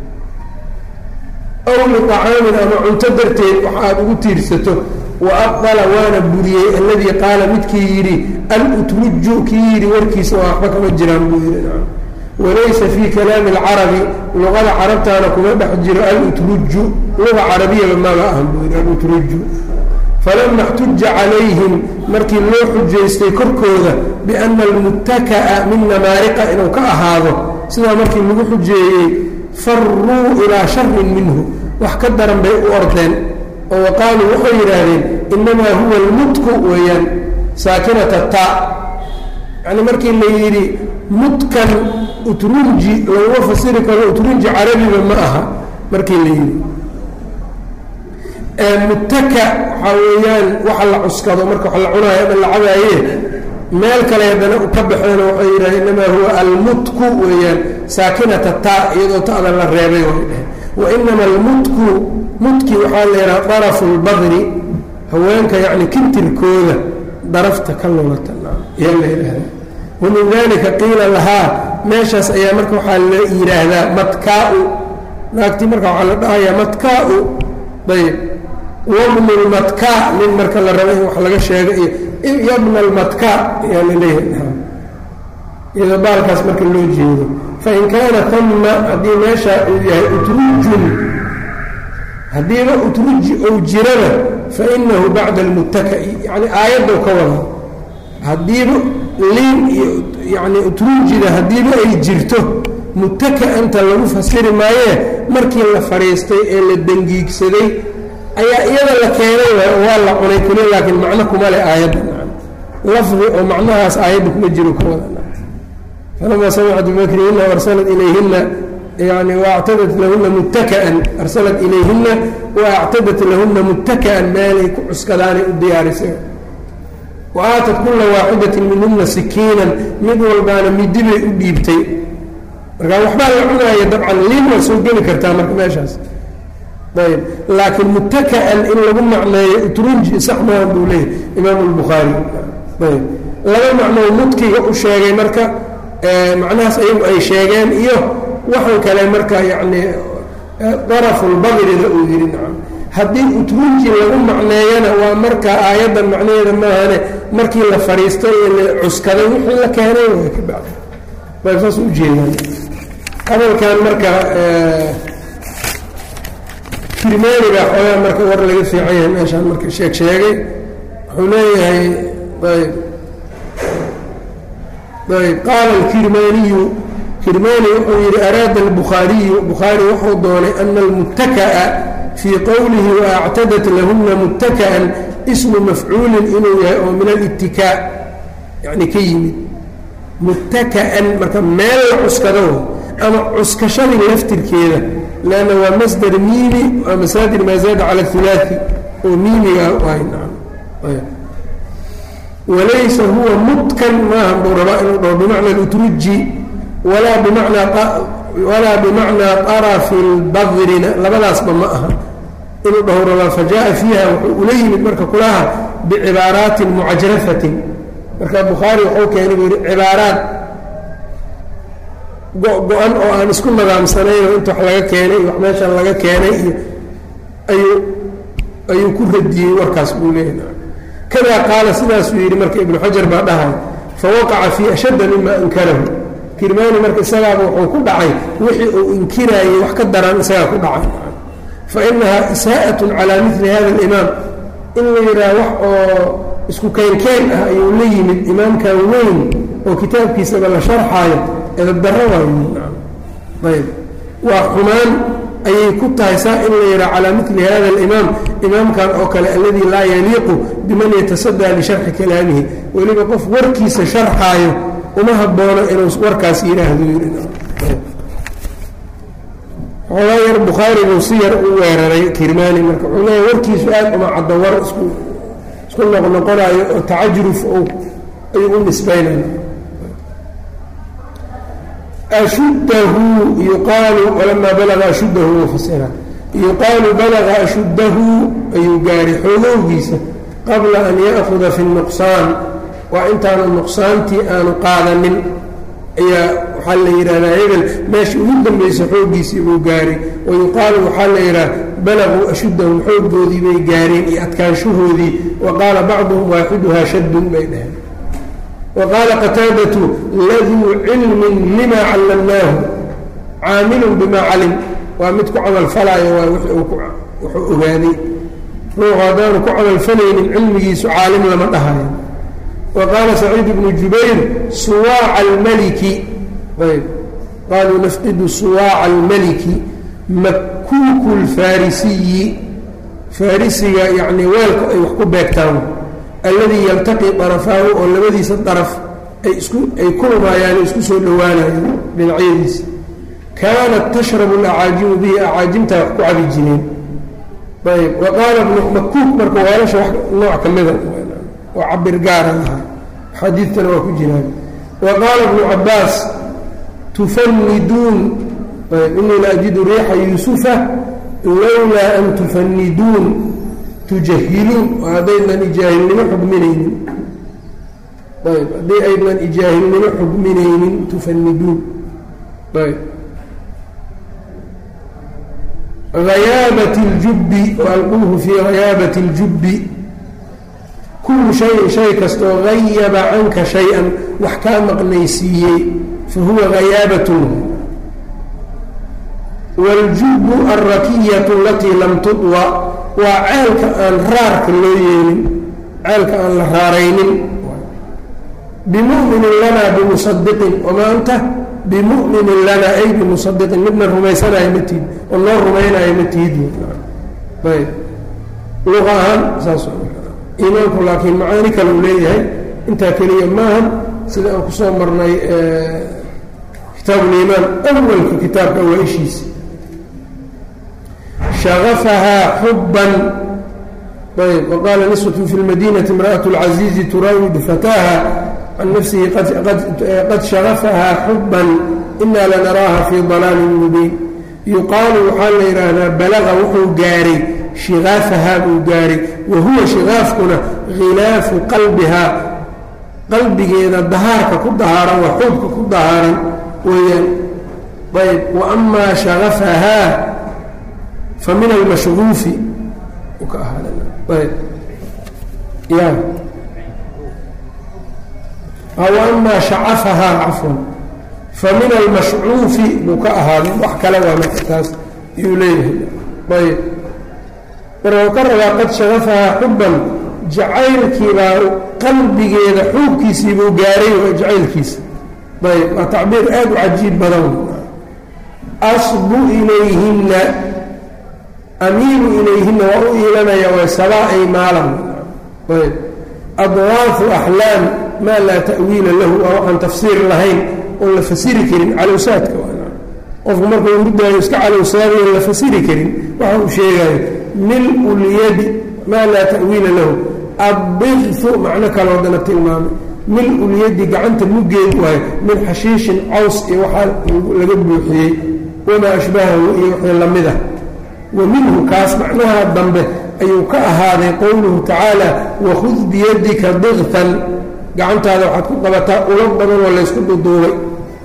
aw liطacaamin ama cunto darteed wax aad ugu tiirsato wa abdala waana buriyey alladii qaala midkii yidhi alutruju kii yidhi warkiisa waa waxba kama jiraan buu yidhi walaysa fii kalaami alcarabi luqada carabtaana kuma dhex jiro alutruju luga carabiyaba maba ahan buu yidhi alutruju falama اxtuja calayhim markii loo xujaystay korkooda biana almuttaka'a min namaariqa inuu ka ahaado sidaa markii lagu xujeeyey faruu ilaa sharin minhu wax ka daran bay u ordeen oo waqaaluu waxay yidhaahdeen inamaa huwa almutku weeyaan saakinata ta yani markii la yidhi mutkan utrunji laguma fasiri karo utrunji carabiba ma aha markii la yidhi muttaka waxaa weeyaan waxa la cuskado marka wax la cunaayo ama la cabaaye meel kale haddana ka baxeen waxay yidhahdeen inamaa huwa almutku weeyaan saakinata ta iyadoo ta'da la reebay way dheheen wa inama almutku mutki waxaa la yidhaha darafu lbadri haweenka yacni kintirkooda darafta ka lulata ayaa la yidhaahdaa wa min dalika qiila lahaa meeshaas ayaa marka waxaa la yidhaahdaa matkaa-u naagtii marka waxaa la dhahayaa matkaa-u ayb wabnu lmatkaa nin marka la rabo in wax laga sheego iyo yabna almatkaa ayaa la leeyahay iyadoo baalkaas marka loo jeedo fain kaana tama haddii meeshaa uu yahay utrujun haddiiba utruji ou jirana fainahu bacda almuttaka'i yani aayaddow ka wada haddiiba liin iyo yani utrujida haddiiba ay jirto muttaka-anta lagu fasiri maayee markii la fadhiistay ee la dangiigsaday ayaa iyada la keenay waa la cunay keliya laakiin macno kuma leh aayadda lafdi oo macnahaas aayadda kuma jiro ka wada falamaa samicat bimakrihina arsalat ilayhina yani waactadat lahuna muttaka'an arsalat ilayhina waactadat lahuna muttaka'an meelay ku cuskadaanay u diyaarisay wa aatat kula waaxidatin minhuna sikiinan mid walbaana midibay u dhiibtay markaa waxbaa la cunaaya dabcan liin waa soo geli kartaa marka meeshaas ayb laakiin muttaka'an in lagu macneeyo utrunji sax maahan buu leeyahy imaamu lbukhaari ayb laba macnoo mudkiga u sheegay marka macnahaas ayagu ay sheegeen iyo waxaan kale marka yacni darafulbadrida uu yidhi nacam haddii utrunji lagu macneeyana waa marka aayaddan macnaheeda maahane markii la fadhiistay ee la cuskaday wixii la keenay way ka bacda bay saas u jeedaan hadalkan marka kirmaani baa xoogaa marka war laga fiican yahay meeshaan marka sheeg sheegay wuxuu leeyahay ayb ayb qaala alkirmaaniyu kirmaani wuxuu yidhi araada albukhaariyu bukhaari wuxuu doonay ana almuttaka'a fii qowlihi waactadat lahuna muttaka'an ismu mafcuulin inuu yahay oo min alittikaa yacni ka yimid muttaka'an marka meel la cuskado ama cuskashadii laftirkeeda lanna waa masdar miimi waa masaadir maa zaada cala hulaai oo miimiga waay walaysa huwa mutkan maaha buu rabaa inuu dhaho bimacna alutruji walaa bimacnaa walaa bimacnaa arafi lbadrina labadaasba ma aha inuu dhaho rabaa fajaءa fiiha wuxuu ula yimid marka kulaha bicibaaraatin mucajrafatin marka bukhaari wuxuu keenay buu yihi cibaaraat go-go-an oo aan isku nadaamsanayn oo inta wax laga keenay iyo wax meeshan laga keenay iyo ayuu ayuu ku radiyey warkaas buu leeyahy kadaa qaala sidaasuu yidhi marka ibnu xajar baa dhahay fawaqaca fii ashadda mima ankarahu kirmaani marka isagaaba wuxuu ku dhacay wixii uu inkiraayey wax ka daran isagaa ku dhacay fa inahaa isaa'atun calaa mili hada alimaam in la yidhaah wax oo isku keenkeen ah ayuu la yimid imaamkan weyn oo kitaabkiisaba la sharxaayo edabdarro waayayb waa xumaan ayay ku tahay saa in la yidhaha calaa mili hada alimaam imaamkan oo kale alladii laa yaliiqu biman yatasadaa lisharxi kalaamihi weliba qof warkiisa sharxaayo uma haboono inuu warkaas yidhaahdo yidhi xoogaa yar bukhaaribuu si yar u weeraray kirmaani marka wuxuu leeya warkiisu aad uma caddo war isku isku noqnoqonaayo oo tacajruf ayuu u nisbaynaya ashuddahu yuqaalu walamaa balaga ashuddahu uu fasira yuqaalu balaga ashuddahu ayuu gaaray xoogowgiisa qabla an ya'kuda fi nuqsaan waa intaanu nuqsaantii aanu qaadanin ayaa waxaa la yidhahdaa hebel meesha ugu dambaysa xooggiisii buu gaaray wa yuqaalu waxaa la yidhaha balaguu ashuddahum xooggoodii bay gaareen iyo adkaanshahoodii wa qaala bacduhum waaxiduhaa shaddun bay dhaheen wa qaala qataadatu laduu cilmin lima callamnaahu caamilun bimaa calim waa mid ku camalfalaayo waa wuxuu ogaaday ruuxu haddaanu ku camalfalaynin cilmigiisu caalim lama dhahayo وqاaل سعيid بن جubayr suwاac الmlki ayb qaluu nfqidu suwaaca الmaliki makuuku الfarisiyi farisiga yani weelka ay wax ku beegtaan alladii yaltaqي طarafaahu oo labadiisa طaraf ay isku ay kulmaayaan isku soo dhowaanayaan dhinacyadiisa kaanat tashrab الأcaajimu bihi acaajimtaa wax ku cabi jireen ayb وqaala makuuk marka weelasha nooc ka mida oo cabir gaara lahaa xadiidtana waa ku jiraan wa qaala ibnu cabaas tufaniduun inii la ajidu riixa yuusufa lowlaa an tufaniduun tujahiluun oo haddaynan ijaahilnimo xugminaynin ayb haddii aynan ijaahilnimo xugminaynin tufaniduun ayb hayaabat اljubbi waalquuhu fii hayaabati اljubbi kullu shayin shay kastoo hayaba canka shay-an wax kaa maqnaysiiyey fa huwa hayaabatun wاljubbu alrakiyatu alatii lam tudwa waa ceelka aan raarka loo yeelin ceelka aan la raaraynin bimu'minin lanaa bimusadiqin wamaa anta bimu'minin lanaa ay bimusadiqin midna rumaysanaayo ma tihid oo noo rumaynaayo ma tihid ayb luqa ahaan saas iimaanku laakiin macaani kale uu leeyahay intaa keliya maahan sida aan kusoo marnay kitaabuliimaan awalka kitaabka awaa-ishiisa shagafahaa xubban ayb waqaala niswatu fi lmadinati imra'at اlcaziizi turaawidu fataaha can nafsihi qad shagafahaa xubban inaa lanaraaha fii dalaalin mubiin yuqaalu waxaa la yidhaahdaa balaga wuxuu gaaray shikaafahaa buu gaaray wa huwa shikaafkuna khilaafu qalbihaa qalbigeeda dahaarka ku dahaaran waa xuubka ku dahaaran weeyaan ayb wa amaa shakafahaa fa min almashruufi ka ahaayb ya wa amaa shacafahaa cafwan fa min almashcuufi buu ka ahaaday wax kale waa marka taas yuu leeyahay ayb marka ka rabaa qad shagafahaa xubban jacaylkiibaa qalbigeeda xuubkiisiibuu gaaray waa jacaylkiisa ayb waa tacbiir aad u cajiib badan asbu ilayhinna amiilu ilayhinna waa u iilanaya way sabaa ay maalan ayb adwaafu axlaam maa laa ta'wiila lahu waa waxaan tafsiir lahayn oon la fasiri karin calowsaadka qofku markuu hurdaayo iska calowsaadayo la fasiri karin waxa uu sheegayo mil lyadi maa laa ta'wiila lahu addiqfu macno kaloo dana tilmaamay mil ulyadi gacanta muggeed waayo min xashiishin caws iyo waxaa laga buuxiyey wamaa ashbahahu iyo wixii la mid ah wa minhu kaas macnaha dambe ayuu ka ahaaday qowluhu tacaala wakhud biyadika diqtan gacantaada waxaad ku qabataa ulo badan oo laysku duduubay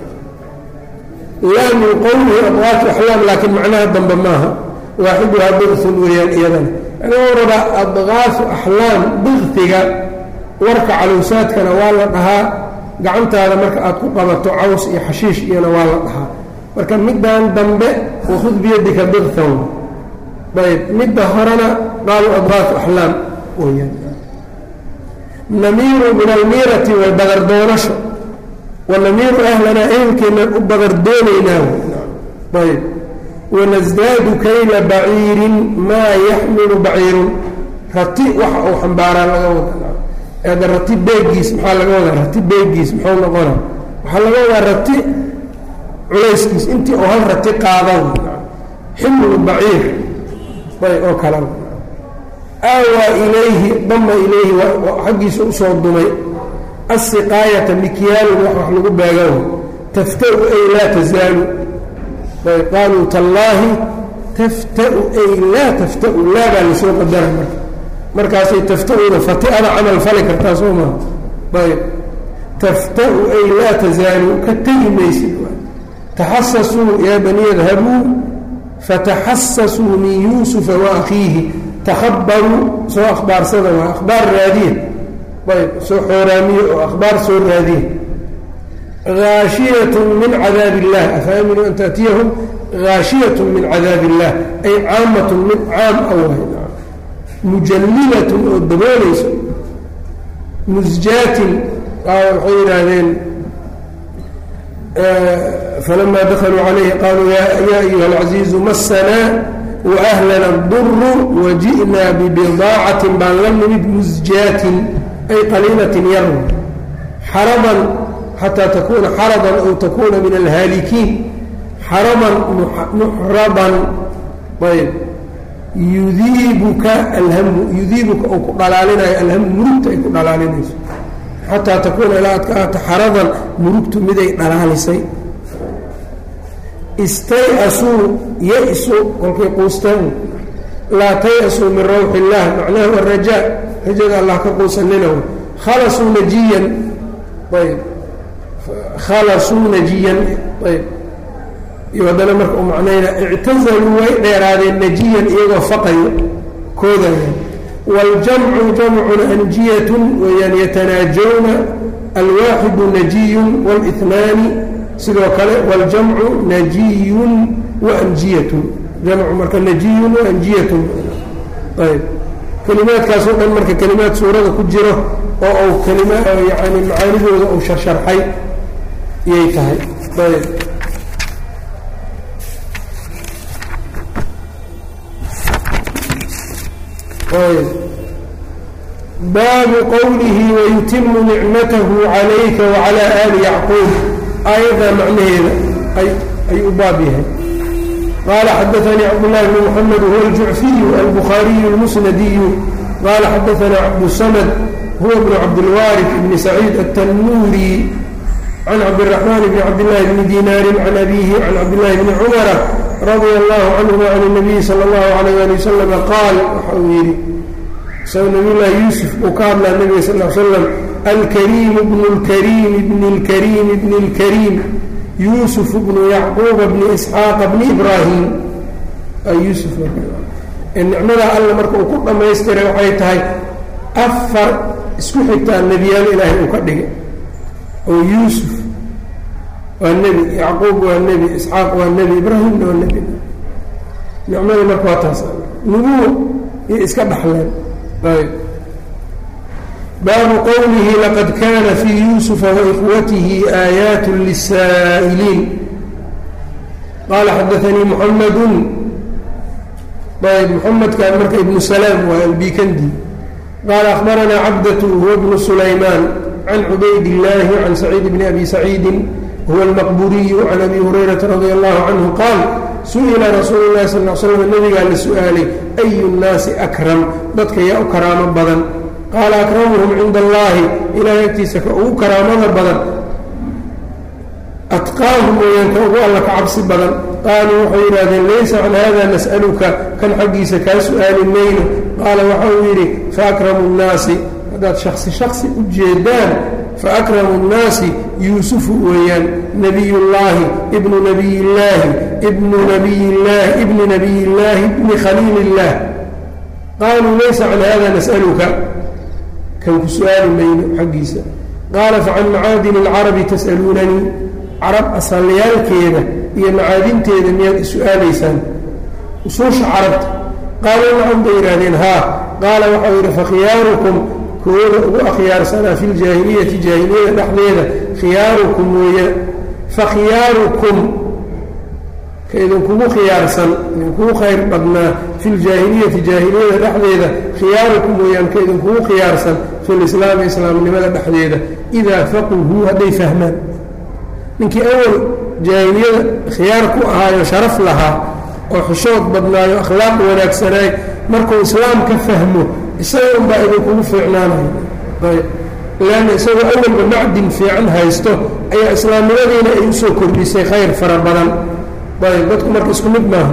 laa min qowlihi adwaatu axlaam laakiin macnaha dambe maaha waaxiduhaa diqun weeyaan iyadana aniguu rabaa adqaafu axlaam diqtiga warka calowsaadkana waa la dhahaa gacantaada marka aad ku qabato caws iyo xashiish iyona waa la dhahaa marka middan dambe wakhud biyadika diqtan ayb midda horena qaalu adqaafu axlaam weyaan namiiru min almiirati way bagardoonasho wanamiiru ahlanaa ehelkeennan u bagardoonaynaa ayb wanasdaadu kayla baciirin maa yaxmilu baciirun rati waxa uu xambaaraa laga wada ada rati beegiis maxaa laga wadaa rati beegiis muxuu noqona waxaa laga wadaa rati culayskiis intii oo hal rati qaada ximlu baciir bay oo kala aawaa ilayhi dama ilayhi xaggiisa usoo dumay asiqaayata mikyaalun wax wax lagu beegaw taftau ay laa tazaalu qaaluu tallaahi taftau ay laa taftau laa baa lasoo qadara marka markaasay taftauda fatiada camal fali kartaa soo maa ayb taftau ay laa tazaalu ka tegi maysid taxasasuu yaa bani yadhabuu fataxasasuu min yuusufa wa akhiihi takhabaruu soo akhbaarsada waa akhbaar raadiya ayb soo xooraamiye oo akhbaar soo raadiya haashiyat min cadaab illah afaaminuu an taatiyahum haashiyat min cadaab illah ay caamat mid caam awah mujallilatun oo daboolayso musjaatin waxay yidhaahdeen falamaa dakaluu calayhi qaaluu yaa ayuha alcaziizu masanaa waahlana duru waji'naa bibidaacatin baan la nimid musjaatin ay qaliilatin yarw xaradan xataa takuuna xaradan aw takuuna min alhaalikiin xaradan muxradan ayb yudiibuka alhamu yudiibuka uu ku dhalaalinayo alhamu murugta ay ku dhalaalinayso xataa takuuna ilaa ad ka ahata xaradan murugtu miday dhalaalisay istay-asuu ya-su kolkay quustaan laa tay-asuu min rawxi illaah macnahu arajaa rajada allah ka quusaninaw khalasuu najiyan ayb khalasuu najiyan ayb iyo haddana marka u macnayna ictazaluu way dheeraadeen najiyan iyagoo faqayo koodaya waاljamcu jamcun anjiyatun weyaan yatanaajawna alwaaxidu najiyun wاlihnaani sidoo kale waاljamcu najiyun waanjiyatun jamcu marka najiyun waanjiyatun ayb kelimaadkaasoo dhan marka kelimaad suurada ku jiro oo uu kelima yani macaanidooda uu sharsharxay iyay tahay ayb baabu qowlihi wayutimu nicmatahu calayka wacalى ali yacquub aayaddaa macnaheeda ayuu u baab yahay qaala xadaanii cabdالlahi bn mxamed huwa aljucfiyu albukhaariyu اlmusnadiyu qaala xadaanaa cabdusamad huwa bnu cabdilwaariث bni saciid aلtanuuri can cabdالraxmaan bni cabdillaahi bni dinaarin can abihi can cabdillahi bni cumara radia allahu canhuma can الnabiyi salى اllahu alayh ali wasalama qaal waxa uu yidhi isagoo nabiyullaahi yuusuf uu ka hadlaa nebiga sal l slam alkariimu bnu lkariimi bni lkariimi bni lkariim yuusuf bnu yacquuba bni isxaaqa bni ibraahim yuusuf nicmadaa alla marka uu ku dhammaystiray waxay tahay afar isku xigtaa nebiyaal ilaahay uu ka dhigay oo yuusuf waa nebi yacquub waa nebi isxaaq waa nebi ibraahimna waa nebi nicmada marka waa taas nubuwa iyo iska dhaxleen baabu qowlihi laqad kana fii yuusufa waikhwatihi aayaat lisaa'iliin qaala xadaanii muxamadu ayb muxamedkan marka ibnu salaam waa albikandi qaala akhbaranaa cabdatu huwa bnu sulaymaan can cubayd illaahi can saciid bni abi saciidin huwa almaqburiyu can abi hurayrata radia allahu canhu qaal su-ila rasuulu llahi sal l slam nabigaa la su-aalay ayu nnaasi akram dadka yaa u karaamo badan qaala akramuhum cinda allaahi ilahay agtiisa ka ugu karaamada badan atqaahum weyaan ka ugu alla ka cabsi badan qaaluu waxay yidhahdeen laysa can hada nas'aluka kan xaggiisa kaa su-aali mayno qaala waxa uu yidhi faakramu nnaasi haddaad shaksi shaksi u jeedaan faakramu nnaasi yuusufu weeyaan nabiy llaahi ibnu nabiy illaahi ibnu nabiy llaahi ibni nabiy illaahi ibni khaliil illaah qaaluu laysa can hada nas'aluka kan ku su-aali mayno xaggiisa qaala facan macaadini alcarabi tas'aluunanii carab asalyaalkeeda iyo macaadinteeda miyaad is-su-aalaysaan usuusha carabta qaaluu nacam bay yidhaahdeen haa qaala waxau yidhi fakhiyaarukum kooda ugu akhyaarsanaa fi ljaahiliyati jaahiliyada dhexdeeda khiyaarukum weeya fakhiyaarukum ka idinkugu khiyaarsan idinkugu khayr badnaa fi ljaahiliyati jaahiliyada dhexdeeda khiyaarukum weeyaan ka idinkugu khiyaarsan fi lislaami islaamnimada dhexdeeda idaa faquhuu hadday fahmaan ninkii awal jaahiliyada khiyaar ku ahaayo sharaf lahaa oo xishood badnaayo akhlaaq wanaagsanaay markuu islaam ka fahmo isaga unbaa idinkugu fiicnaanayo ayb leanna isagoo awalba macdin fiican haysto ayaa islaamnimadiina ay usoo kordhisay khayr fara badan ayb dadku marka isku mid maaha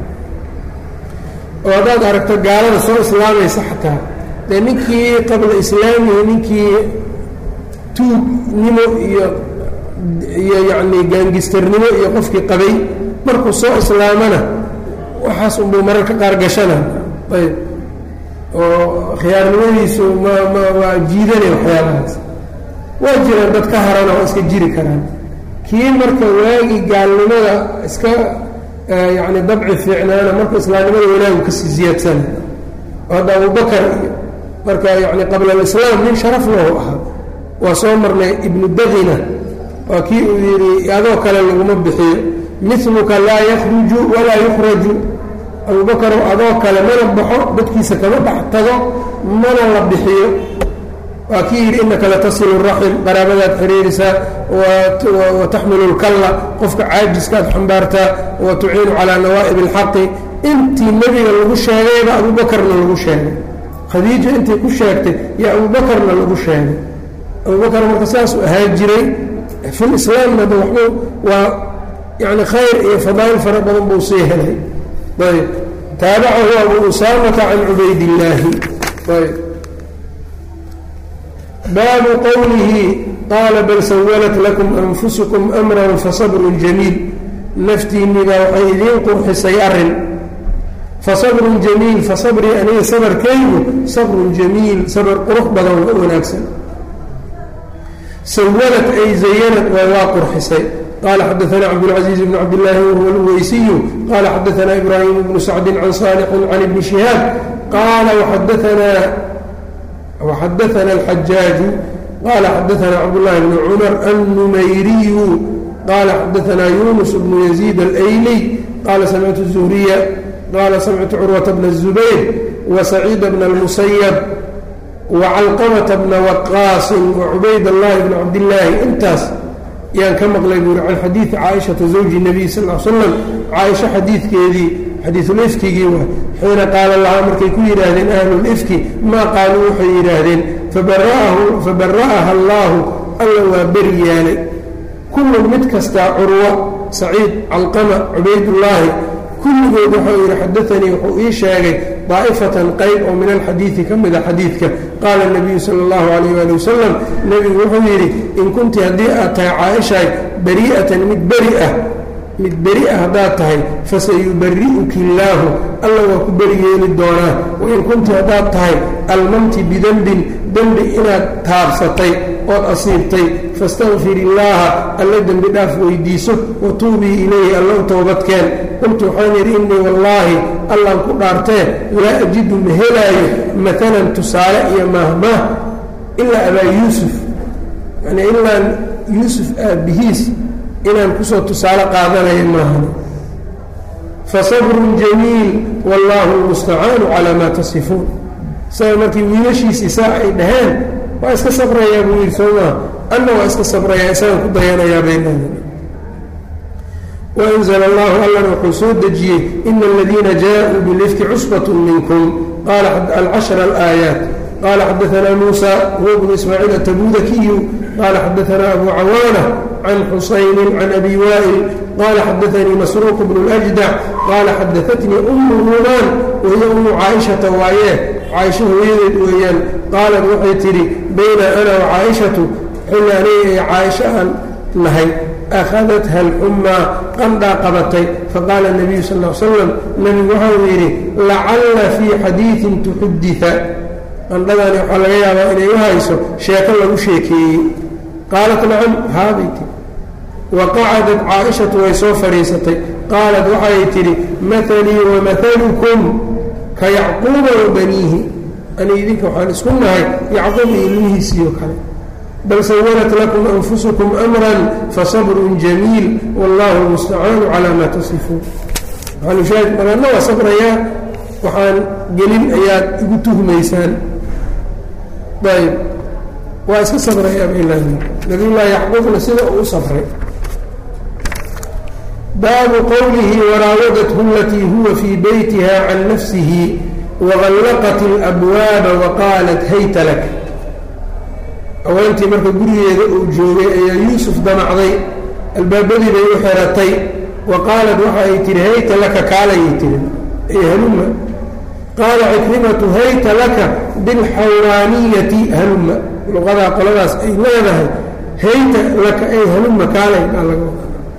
oo haddaad aragto gaalada soo islaamaysa xataa dee ninkii qabla islaamihi ninkii tuugnimo iyo iyo yacni gaangistarnimo iyo qofkii qabay markuu soo islaamana waxaas unbuu mararka qaar gashana ayb oo khiyaarnimadiisu ma ma waa jiidanay waxyaabahaas waa jiraan dad ka harana oo iska jiri karaan kii marka waagii gaalnimada iska yacni dabci fiicnaana marka islaamnimada wanaagu kasii ziyaadsana oo hadda abubakar iyo marka yacni qabla alislaam nin sharaf lahu ahaa waa soo marnay ibnu daqina waa kii uu yidhi adoo kale laguma bixiyo miluka laa yakhruju walaa yukhraju abubakarow adoo kale mana baxo dadkiisa kama dhex tago mana la bixiyo waa kii yidhi innaka latasilu raxim qaraabadaad xiriirisaa wa taxmilu lkalla qofka caajiskaad xambaartaa wa tuciinu calaa nawaa'ib alxaqi intii nebiga lagu sheegayba abuubakarna lagu sheegay khadiija intii ku sheegtay yo abuubakarna lagu sheegay abubakar marka saasuu ahaan jiray fi lislaamna da waxbuu waa yani khayr iyo fadaa'il fara badan buu sii helay ayb taabacahu abu usaamata can cubaydillaahi ayb baabu qowlihi qaala bal sawalat lakum anfusukum amran fasabrun jamiil naftiinniba waxay idiin qurxisay arrin fasabrun jamiil fasabrii aniga sabarkaygu sabrun jamiil sabr qurux badan waa wanaagsan sawalat ay zayanat waa waa qurxisay qala xadaana cabdاlcaزiiz bn cabdillaahi wahuwa اlweysiyu qala xadaana ibraahim bnu sacdi can saalixin can ibni shihaab qaala waxadaana alxajaaju qala xadaana cabdullahi bni cumar annumayriyu qala xadaana yunus bnu yaziid alayliy qala samictu zuhriya qala samictu curwata bna الzubayr wasaciida bna اlmusayab wacalqamata bna waqaasin wacubayd allahi bni cabdillaahi intaas yaan ka maqlay buuri can xadiidi caaishata zawji nabiy sal l slam caaisha xadiidkeedii xadiisulifkigii waa xiina qaala lahaa markay ku yidhaahdeen ahlulifki maa qaaluu waxay yidhaahdeen fabara'aha allaahu alla waa beri yaalay kullun mid kastaa curwa saciid calqama cubaydullaahi kulligood waxau yidhi xadaanii wuxuu ii sheegay daa'ifatan qayb oo min alxadiidi ka mida xadiidka qaala nabiyu sala allahu calayh ali wasalam nebigu wuxuu yidhi in kunti haddii aad tahay caaishaay bari'atan mid beri ah mid beri ah haddaad tahay fasayubari'uki illaahu alla waa ku beri yeeli doonaa wain kunti haddaad tahay almamti bidembin dembi inaad taabsatay ood asiibtay fastakfir illaaha alla dembi dhaaf weydiiso wa tuubii ilayhi alla u toobadkeen qultu waxaan yidhi innii wallaahi allaan ku dhaartee laa ajidu ma helaayo maalan tusaale iyo maahmaah ilaa abaa yuusuf yani ilaan yuusuf aabbihiis inaan kusoo tusaale qaadanayo maahan fasabrun jamiil wallaahu lmustacaanu calaa maa tasifuun isaga markii wiilashiisii saa ay dhaheen waa iska sabrayaa buu yidhi soo maa anna waa iska sabrayaa isagaan ku dayanayaa bay leedahay waanzl allahu allana wuxuu soo dejiyey ina aladiina jaaءuu bilifki cusbaة minkum qala alcashra alaayaat qala xadaanaa muusa huwa bnu ismaaciil atabudakiyu qala xadaanaa abu cawaana can xusayni can abi waa'il qala xadaanii masruuq bnu اljdac qala xadaatnii umu rumaan wahiya umu caaishata waaye caaisha hooyadeed weeyaan qaalat waxay tidhi bayna ana wacaaishatu xilli aniga ee caaisha aan nahay akhadatha alxummaa qandhaa qabatay faqaala nabiyu sal l slam nebigu waxau yidhi lacalla fii xadiidin tuxudita qandhadani waxaa laga yaabaa inay u hayso sheeko lagu sheekeeyey qaalat nacam haabay tii wa qacadat caaishatu way soo fadhiisatay qaalat waxay tidhi mahalii wamahalukum ka yacquuba wa baniihi ani idinka waxaan isku nahay yacquub iyo ilmihiisiioo kale bal sawalat lakum anfusukum amran fasabrun jamiil wallahu lmustacaanu calaa maa tasifuun maxalushaahid maganna waa sabrayaa waxaan gelin ayaad igu tuhmaysaan ayb waa iska sabrayaa baylah nabiyullaahi yacquubna sida uu u sabray baabu qowlihi waraawadathu alatii huwa fii beytiha can nafsihi waqallaqat alabwaaba waqaalat hayta lak haweentii marka gurigeeda uu joogay ayaa yuusuf damacday albaabadii bay u xiratay wa qaalat waxa ay tihi hayta laka kaalayay tihi ay haluma qaala cikrimatu hayta laka bilxawraaniyati haluma luqadaa qoladaas ay leedahay hayta laka ay haluma kaalay baa laga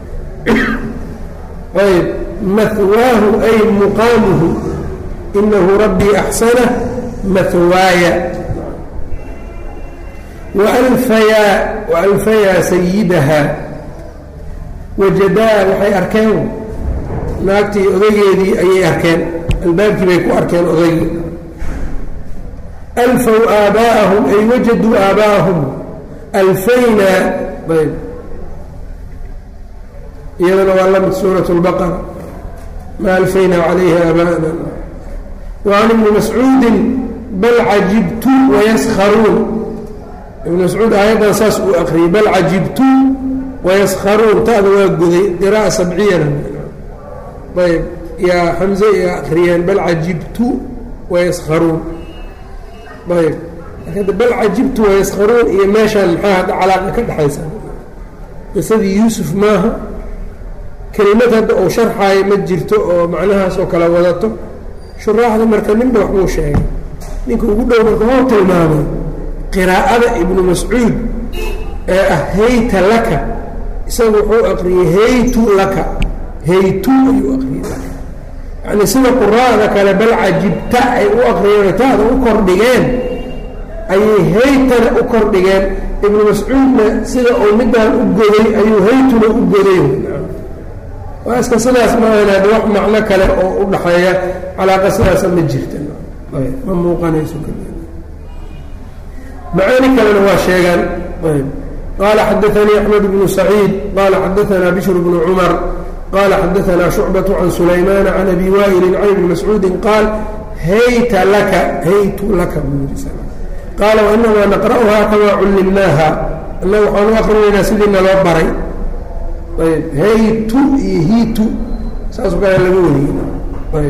ayb mahwaahu ay muqaamuhu inahu rabbii axsana mahwaaya waalfayaa waalfayaa sayidaha wajadaa waxay arkeen naagtii odageedii ayay arkeen albaabkii bay ku arkeen odaygii alfaw aabaa'ahum ay wajaduu aabaa'ahum alfayna ayb iyadana waa la mid suurat lbaqara ma alfaynaa calayha aabaa'ana wacan ibni mascuudin bal cajibtu wayaskharuun ibn mascuud aayaddan saas uu akriyay bal cajibtu wayaskharuun ta'da waa goday qira'a sabciyana ayb yaa xamze iya akriyeen bal cajibtu wayaskharuun ayb marka bal cajibtu wayaskharuun iyo meeshaan maxaa hadda calaaqa ka dhexaysa qisadii yuusuf maaha kelimad hadda uu sharxaayo ma jirto oo macnahaas oo kala wadato shuraaxda marka ninba waxbuu sheegay ninka ugu dhow marka hoo tilmaamay qiraa'ada ibnu mascuud ee ah hayta laka isagu wuxuu aqriyey haytu laka haytu ayuu aqriyey laka yacni sida quraa'da kale bal cajibta ay u aqriyeen taada u kordhigeen ayay haytana u kordhigeen ibnu mascuudna sida uu midaan u goday ayuu haytuna u goday waa iska sidaas maahan wax macno kale oo u dhaxeeya calaaqa sidaasa ma jirta ma muuqanayso macaani kalena waa sheegaan qaala xadaanii axmed bnu saciid qaala xadaanaa bishr bnu cumar qaala xadaanaa shucbaة can sulaymaana can abi waa'ilin can ibni mascuudin qaal hayta laka haytu laka qaala wainamaa naqra'uhaa kamaa cullimnaaha annaga waxaan u akrinaynaa sidii naloo baray ayb haytu iyo hiitu saasoo kale laga wariyey ayb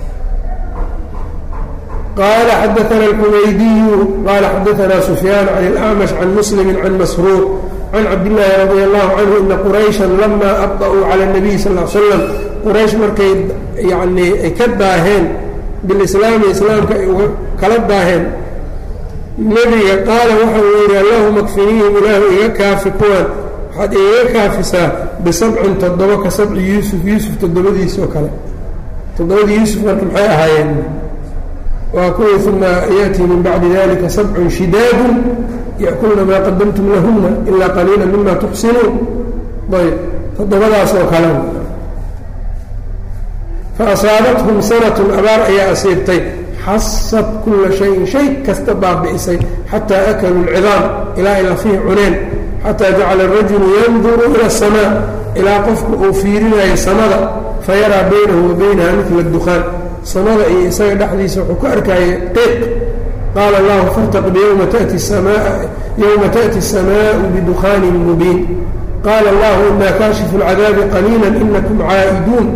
qال xdثna الxmaydiy qال xadثna سfyاn عن الأعmش عن mسلم عن masروq عن cabdاللahi رضي الله عنه إna qرayشha lama أbطأuu عlى النبي sl اه sلم qrayشh markay yani ay ka daaheen biاlislaami islaamka ay uga kala daaheen nebiga qaala waxa uu yihi allahuma kfinihim ilaahu iga kaafi kuwan waxaad igaga kaafisaa bisabcin toddoba ka sabci yuusuf yuusuf toddobadiisoo kale toddobadii yuusuf marka maxay ahaayeen waa kuwii uma yaأtii min bacdi dalika sabcun shidaadu yaأkulna maa qadamtum lahuna ilaa qaliila mima tuxsinuun ayb toddobadaas oo kale faasaabathum sanatun abaar ayaa asiibtay xasad kula shayin shay kasta baabi'isay xataa akaluu اlcidaam ilaa ay lafihi cuneen xataa jacala الrajulu yanduru ilى الsamaa ilaa qofku uu fiirinayo samada fayaraa baynahu wa baynaha midla اdukhaan samada iyo isaga dhexdiisa wuxuu ku arkayay qiiq qaala allahu fartaqib yowma tati samaa yowma taأti الsamaau bidukaanin mubiin qaala allahu ina kaashifu اlcadaabi qaliila inakum caa'iduun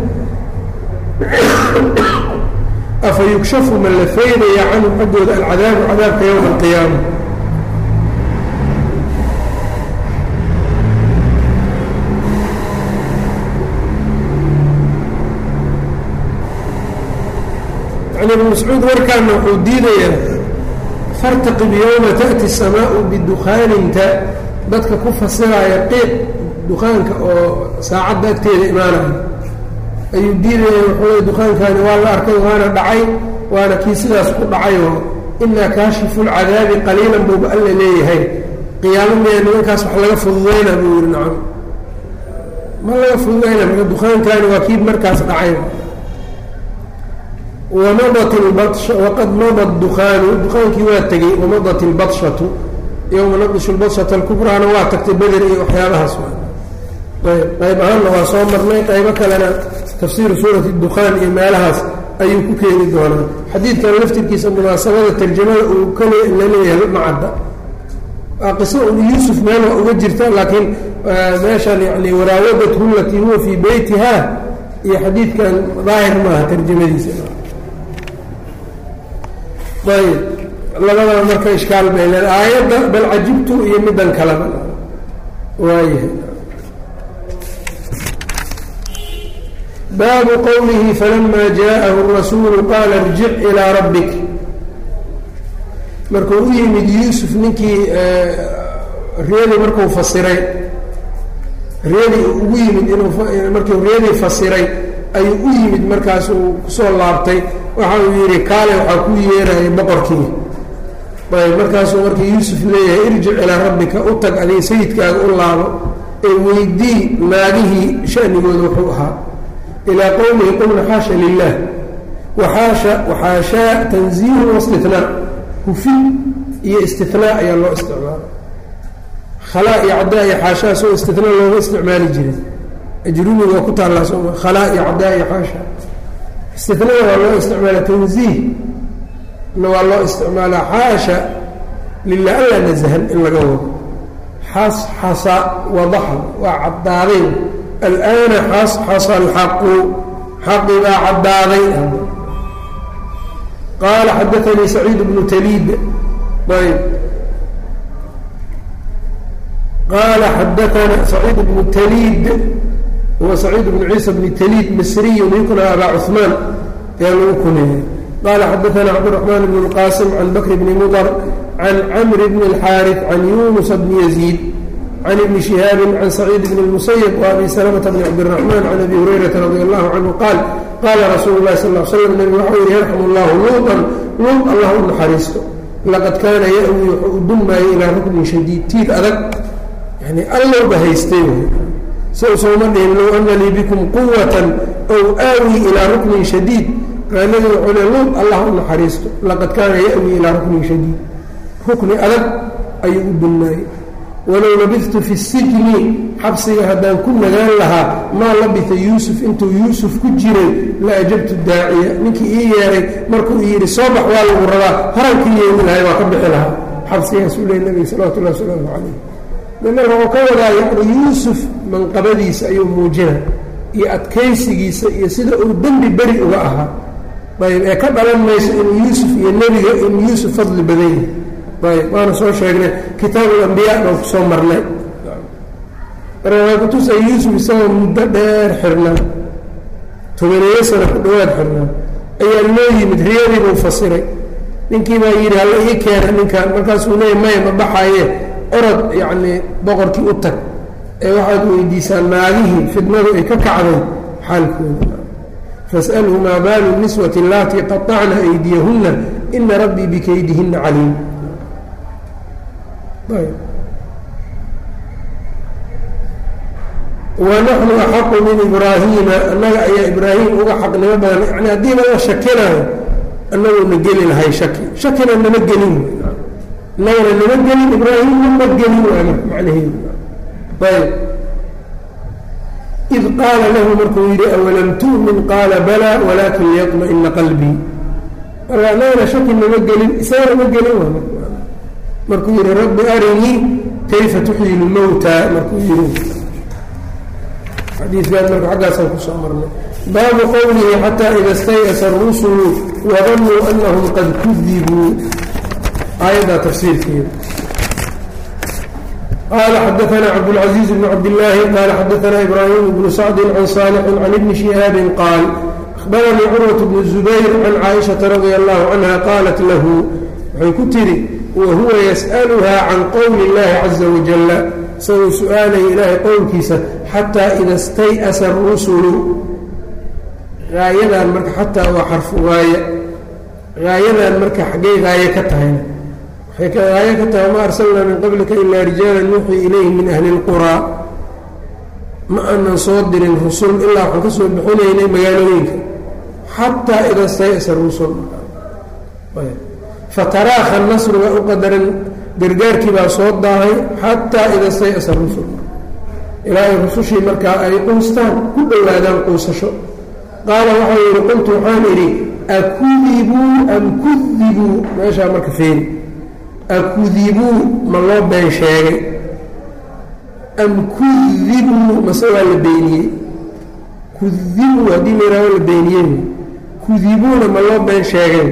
afa yugshafu ma la faydaya canhum xaggooda alcadaabu cadaabka yowma alqiyaama yani ibn mascuud warkaana wuxuu diidayaa fartaqib yowma taأti الsamaau bidukaaninta dadka ku fasiraya qiiq dukaanka oo saacadda agteeda imaanaya ayuu diidaya wuxuu dukaankaani waa la arkay waana dhacay waana kii sidaas ku dhacayoo inaa kaashifu lcadaabi qaliilan buuba alla leeyahay qiyaamo miya nimankaas wax laga fududayna buu yihi nacam ma laga fududayna marka dukaankaani waa kii markaas dhacay wamadat ilbadsha waqad madat dukaanu dukaankii waa tegey wamadat ilbadshatu yowma naqdishu lbadsata alkubraana waa tagtay beder iyo waxyaabahaas ayb qayb ahaanna waa soo marnay qaybo kalena tafsiiru suurati dukhaan iyo meelahaas ayuu ku keeni doonaa xadiidkan laftirkiisa munaasabada tarjamada uu kale la leeyahay macadda waa qiso un yuusuf meel waa uga jirta laakiin meeshan yani waraawadathu latii huwa fii beytiha iyo xadiidkan daahir maaha tarjamadiisa ayb labadaba marka ishkaal bay leeda aayadda bal cajibtu iyo middan kaleba waayahay baabu qowlihi falama jaءahu الrasuulu qaala irjic ilىa rabbik markuu u yimid yuusuf ninkii riyadii markuu fasiray riyadii ugu yimid inuu markuu riyadii fasiray ayuu u yimid markaasuu kusoo laabtay waxa uu yidhi kaale waxaa kuu yeeraya boqorkii ayb markaasuu marka yuusuf leeyahay irjic ilaa rabbika u tag adiga sayidkaaga u laabo ee weydii naagihii shanigooda wuxuu ahaa ilaa qowlihi qulna xaasha lilah waxaasha waxaashaa tanziihun waistinaa hufin iyo istinaa ayaa loo isticmaala khalaa iyo caddaa iyo xaashaa soo istinaa looga isticmaali jiray ajrumiga waa ku taallaa sooma khalaa iyo caddaa iyo xaasha istinada waa loo isticmaala tanziih na waa loo isticmaalaa xaasha lilah alla nasahan in laga wado xasxasa wadaxa waa caddaaday alana xasxasa alxaqu xaqi baa caddaaday qaala xadaanii saciid bnu taliid ayb qaala xadaana saciid bnu taliid huwa saciid bnu ciisa bni taliid misriyu yukna abaa cuثmaan ayaa lagu kuneeyey qala xadaana cabdالرaحman bn اlqasim can bakr bni mudr can camr bn اlxaariث can yunusa bni yaziid can ibni شihaabi can saciid bn الmusayb وabi slmةa bn cabdالرaحman can abi hurayrata radi allahu canhu qaal qaala rasuulu اlahi sal ه slm nabig waxau yihi yarxam اllahu luuطan luuط allah u naxariisto laqad kaana ya-wi wuxuu u dulmaayay ilaa ruknin shadiid tiir adag yani allowba haystay sow sooma dhihin low ana lii bikum quwatan ow aawi ilaa ruknin shadiid raanadi wuxuu le luud allah u naxariisto laqad kaana ya-wi ilaa ruknin shadiid rukni adag ayuu u dulmaayey walow labidtu fi sijni xabsiga haddaan ku nagaan lahaa maa labita yuusuf intuu yuusuf ku jiray la ajabtu daaciya ninkii ii yeeray markuu yidhi soo bax waa lagu rabaa harankii yeeli lahay waa ka bixi lahaa xabsigaasuu leey nabiga salawatu llahi wasalaamu calayh marka wuxuu ka wadaa yani yuusuf manqabadiisa ayuu muujina iyo adkaysigiisa iyo sida uu dembi beri uga ahaa ayb ee ka dhalan mayso inuu yuusuf iyo nebiga inuu yuusuf fadli badan yahay ayb waana soo sheegnay kitaabulambiyaa baan ku soo marnay marka waa kutusay yuusuf isagoo muddo dheer xirnaa tobaneeyo sano ku dhawaad xirnaa ayaa loo yimid riyadii buu fasiray ninkii baa yidhi halla ii keena ninkan markaasuu leeya maya ma baxaye orod yacnii boqorkii u tag ee waxaad weydiisaa naagihii fidnadu ay ka kacday xaalkooda fas'alhu maa baalu niswati allaatii qaطacna aydiyahunna ina rabbii bikaydihinna caliim wanaxnu axaqu min ibraahiima annaga ayaa ibraahim uga xaqnimo badan yani haddii laga shakinayo annaguna geli lahay shaki shakina nama gelin innagana nama gelin ibraahimna ma gelin waa macnaheedu ayb id qaala lahu markuu yidhi awalam tu'min qaala balaa walaakin liyطma'ina qalbii marka annagana shaki nama gelin isagana ma gelin waa markuu yidhi rabbi arinii kayfa tuxyi lmowta markuu yidhi xadiidkan marka xaggaasaan kusoo marnay baabu qowlihi xataa ida stayasa arusulu wadanuu anahum qad kudibuu aayaddaa tafsiirkeeda qaala xadaana cabdاlcaزiiz bn cabdillaahi qaala xadaana ibraahim bnu sacdi can saalixin can ibni shihaabin qaal ahbaranii curwaة bnu zubayr can caaishaةa radia allahu canha qaalat lahu waxay ku tidhi wahuwa yas'aluhaa can qowli اllahi caza wajala isagoo su-aalaya ilaahay qowlkiisa xataa ida stay'asa arusulu haayadan marka xataa waa xarfu gaaya haayadan marka xaggay haaye ka tahayna waxay ka haaye ka tahay ma arsalnaa min qablika ilaa rijaalan nuuxii ilayhi min ahli اlquraa ma aanan soo dirin rusul ilaa waxaan ka soo bixinaynay magaalooyinka xataa ida stay'asa rusul fataraakha nasru waa u qadaran gargaarkii baa soo daahay xataa ida stayasa rusul ilaa ay rusushii markaa ay quustaan ku dhowaadaan quusasho qaala waxau yidhi qultu waxaan idhi akudibuu am kudibuu meeshaa marka feeri akudibuu ma loo been sheegay am kudibuu mase waa la beeniyey kudibuu haddii la yihahdo la beeniyey kudibuuna ma loo been sheegay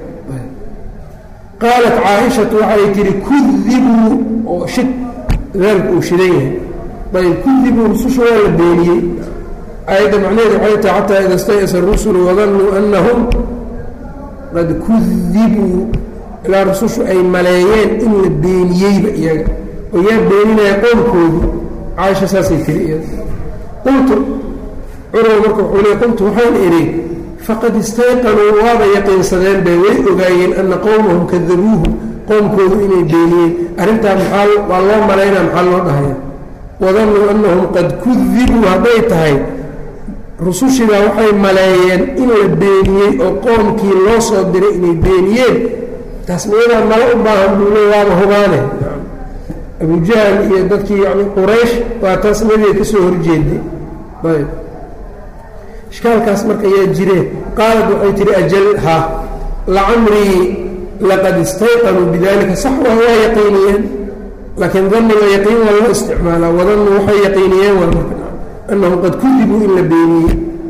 qaalat caaishatu waxay tihi kudibuu oo shid daalku uu shidan yahay ayb kudibuu rususha waa la beeniyey aayadda macnaheedu waxay tahay xataa ida stayasa rusulu wadannuu annahum qad kudibuu ilaa rusushu ay maleeyeen in la beeniyeyba iyaga oo yaa beeninaya qowlkoodu caaisha saasay tiri iyada qultu curwa marka wuxuu le qultu waxaan idhi faqad istayqanuu waaba yaqiinsadeen bay way ogaayeen ana qowmahum kadabuuhu qowmkoodu inay beeniyeen arrintaa maxaa waa loo malaynaa maxaa loo dhahaya wadannuu annahum qad kudibuu hadday tahay rusushiibaa waxay maleeyeen in la beeniyey oo qoomkii loo soo diray inay beeniyeen taas miyadaa mala u baahan buu le waaba hubaane abujahal iyo dadkii yani quraysh waa taas nabiga ka soo horjeeday ayb ishkaalkaas marka yaa jireen qaalad waxay tihi ajal ha lacamrii laqad istayqanuu bidalika sax waa waa yaqiiniyeen laakiin daniga yaqiin waa loo isticmaalaa wadannu waxay yaqiiniyeen waa marka annahum qad kudibuu in la beeniyey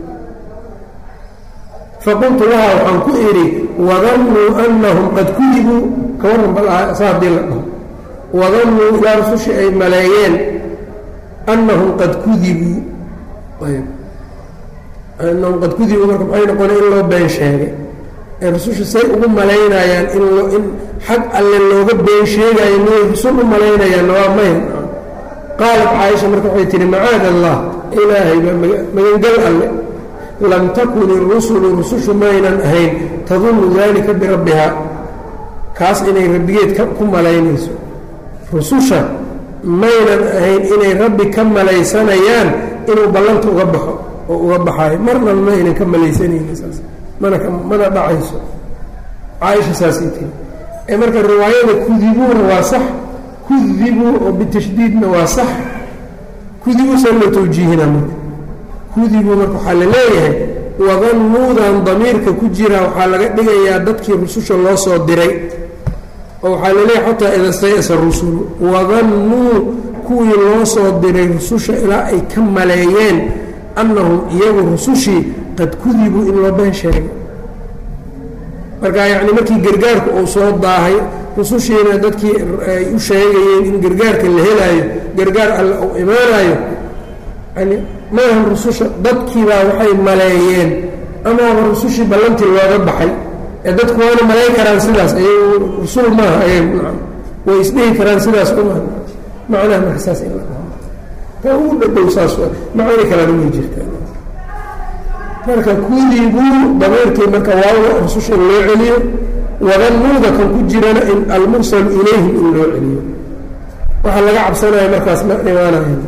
faqultu laha waxaan ku idhi wadannuu annahum qad kudibuu ka warran bal saa haddii la dhaho wadannuu ilaa rusushii ay maleeyeen annahum qad kudibuu ayb annahum qad kudibuu marka maxay noqonay in loo been sheegay ee rususha say ugu malaynayaan in loo in xag alle looga been sheegaayo miyay rusul u malaynayaanna waa mayn qaalat caaisha marka waxay tihi macaad allah ilaahay baa magangal alle lam takun irusulu rusushu maynan ahayn tadunnu dalika birabbihaa kaas inay rabbigeed ku malaynayso rususha maynan ahayn inay rabbi ka malaysanayaan inuu ballanta uga baxo oo uga baxaayo marna maynan ka malaysanayni saas mana mana dhacayso caaisha saasay tiri ee marka riwaayada kudibuuna waa sax kudibuu oo bitashdiidna waa sax kudibuu san loo tawjiihina marka kudibuu marka waxaa la leeyahay wadannuudan damiirka ku jira waxaa laga dhigayaa dadkii rususha loo soo diray oo waxaa la leeyahay xataa ida stayasa rusulu wadannuu kuwii loo soo diray rususha ilaa ay ka maleeyeen annahum iyagu rusushii qad kudibuu in loo been sheegay marka yacni markii gargaarku uu soo daahay rusushiina dadkii ay u sheegayeen in gargaarka la helaayo gargaar alle uu imaanayo yani maahan rususha dadkiibaa waxay maleeyeen amaaba rusushii ballantii looga baxay ee dadku waana malayn karaan sidaas ayagu rusul maaha ayagu way isdhihi karaan sidaas uma macnaha marka saas in la ka ugu dhadhow saas macani kalena way jirtaan marka kudibuu dameerkii marka waawda rususha loo celiyo wadannuuda kan ku jirana in almursalu ilayhim in loo celiyo waxaa laga cabsanaya markaas ma imaanaya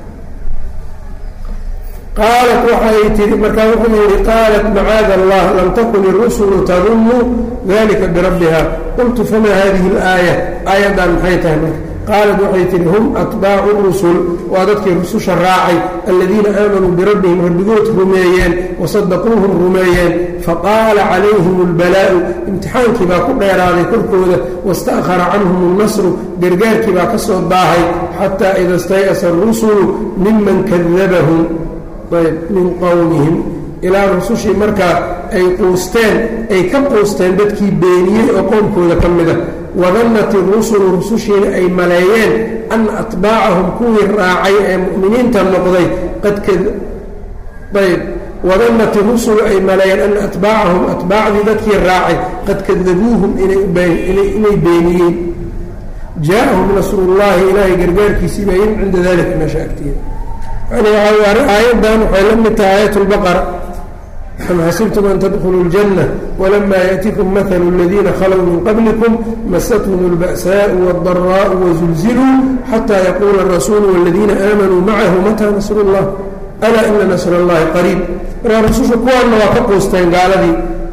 qaalat waxay tii markaa wuxuu yihi qaalat macaada allah lam takun irusulu tadunnu dalika birabbiha qultu famaa hadihi اlaaya aayaddan maxay tahay marka qaalat waxay tihi hum atbaacu rusul waa dadkii rususha raacay aladiina aamanuu birabbihim rabbigood rumeeyeen wasadaquuhum rumeeyeen faqaala calayhim اlbalaa'u imtixaankii baa ku dheeraaday korkooda wasta'khara canhum اlnasru gargaarkii baa ka soo daahay xataa ida stay'asa arusulu miman kadabahum ayb min qowmihim ilaa rusushii markaa ay quusteen ay ka quusteen dadkii beeniyey oo qowmkooda ka mida wadannat irusulu rusushiina ay maleeyeen ana atbaacahum kuwii raacay ee mu'miniinta noqday qadayb wadannat irusulu ay maleeyeen ana atbaacahum atbaacdii dadkii raacay qad kadabuuhum inay beeniyeen jaa-ahum nasrullaahi ilaahay gargaarkiisii baa yim cinda dalika meesha agteeda yani aayaddan waxay la mid tahay aayat lbaqara am xasibtum an tadkhuluu اljanة wlama yaأtikum maثlu اladiina khalow min qablikum masathum اlba'saaءu wاldaraءu wazulziluu xatى yaquula الrasuulu wاladiina aamanuu macahu matىa nasr اllah alaa ina nasr اllahi qariib markaa rususha kuwaanna waa ka quusteen gaaladii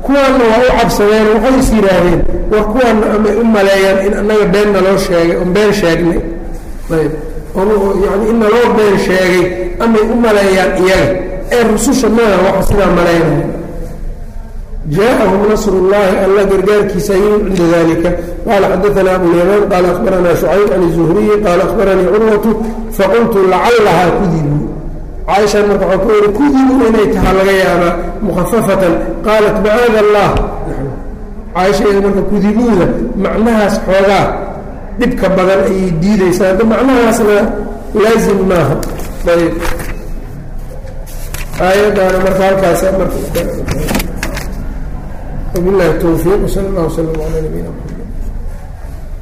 kuwaanna waa u cabsadeen waxay is yidhaahdeen war kuwaanna amay u maleeyaan in annaga been naloo sheegay oon been sheegnay ayb yani in naloo been sheegay amay u maleeyaan iyaga ee rususha maaha waxa sidaa malaynaya jaaءahum nasr اllahi alla gargaarkiisa yimid cinda dalika qala xadaثna abulyamaan qaala akhbarana شhucayb can الzuhriyi qaala akhbaranii curwatu faqultu lacalahaa kudibuu caaishan marka waxaa ku ori kudibuu inay tahaa laga yaabaa mukhafafatan qaalat macaada allah caaisha iyada marka kudibuuda macnahaas xoogaa dhibka badan ayay diidaysaa hadda macnahaasna laazim maaha ayb aayaddaana marka halkaas marka وبالله التوفيق وصلى الله وسلم على نبينا محمد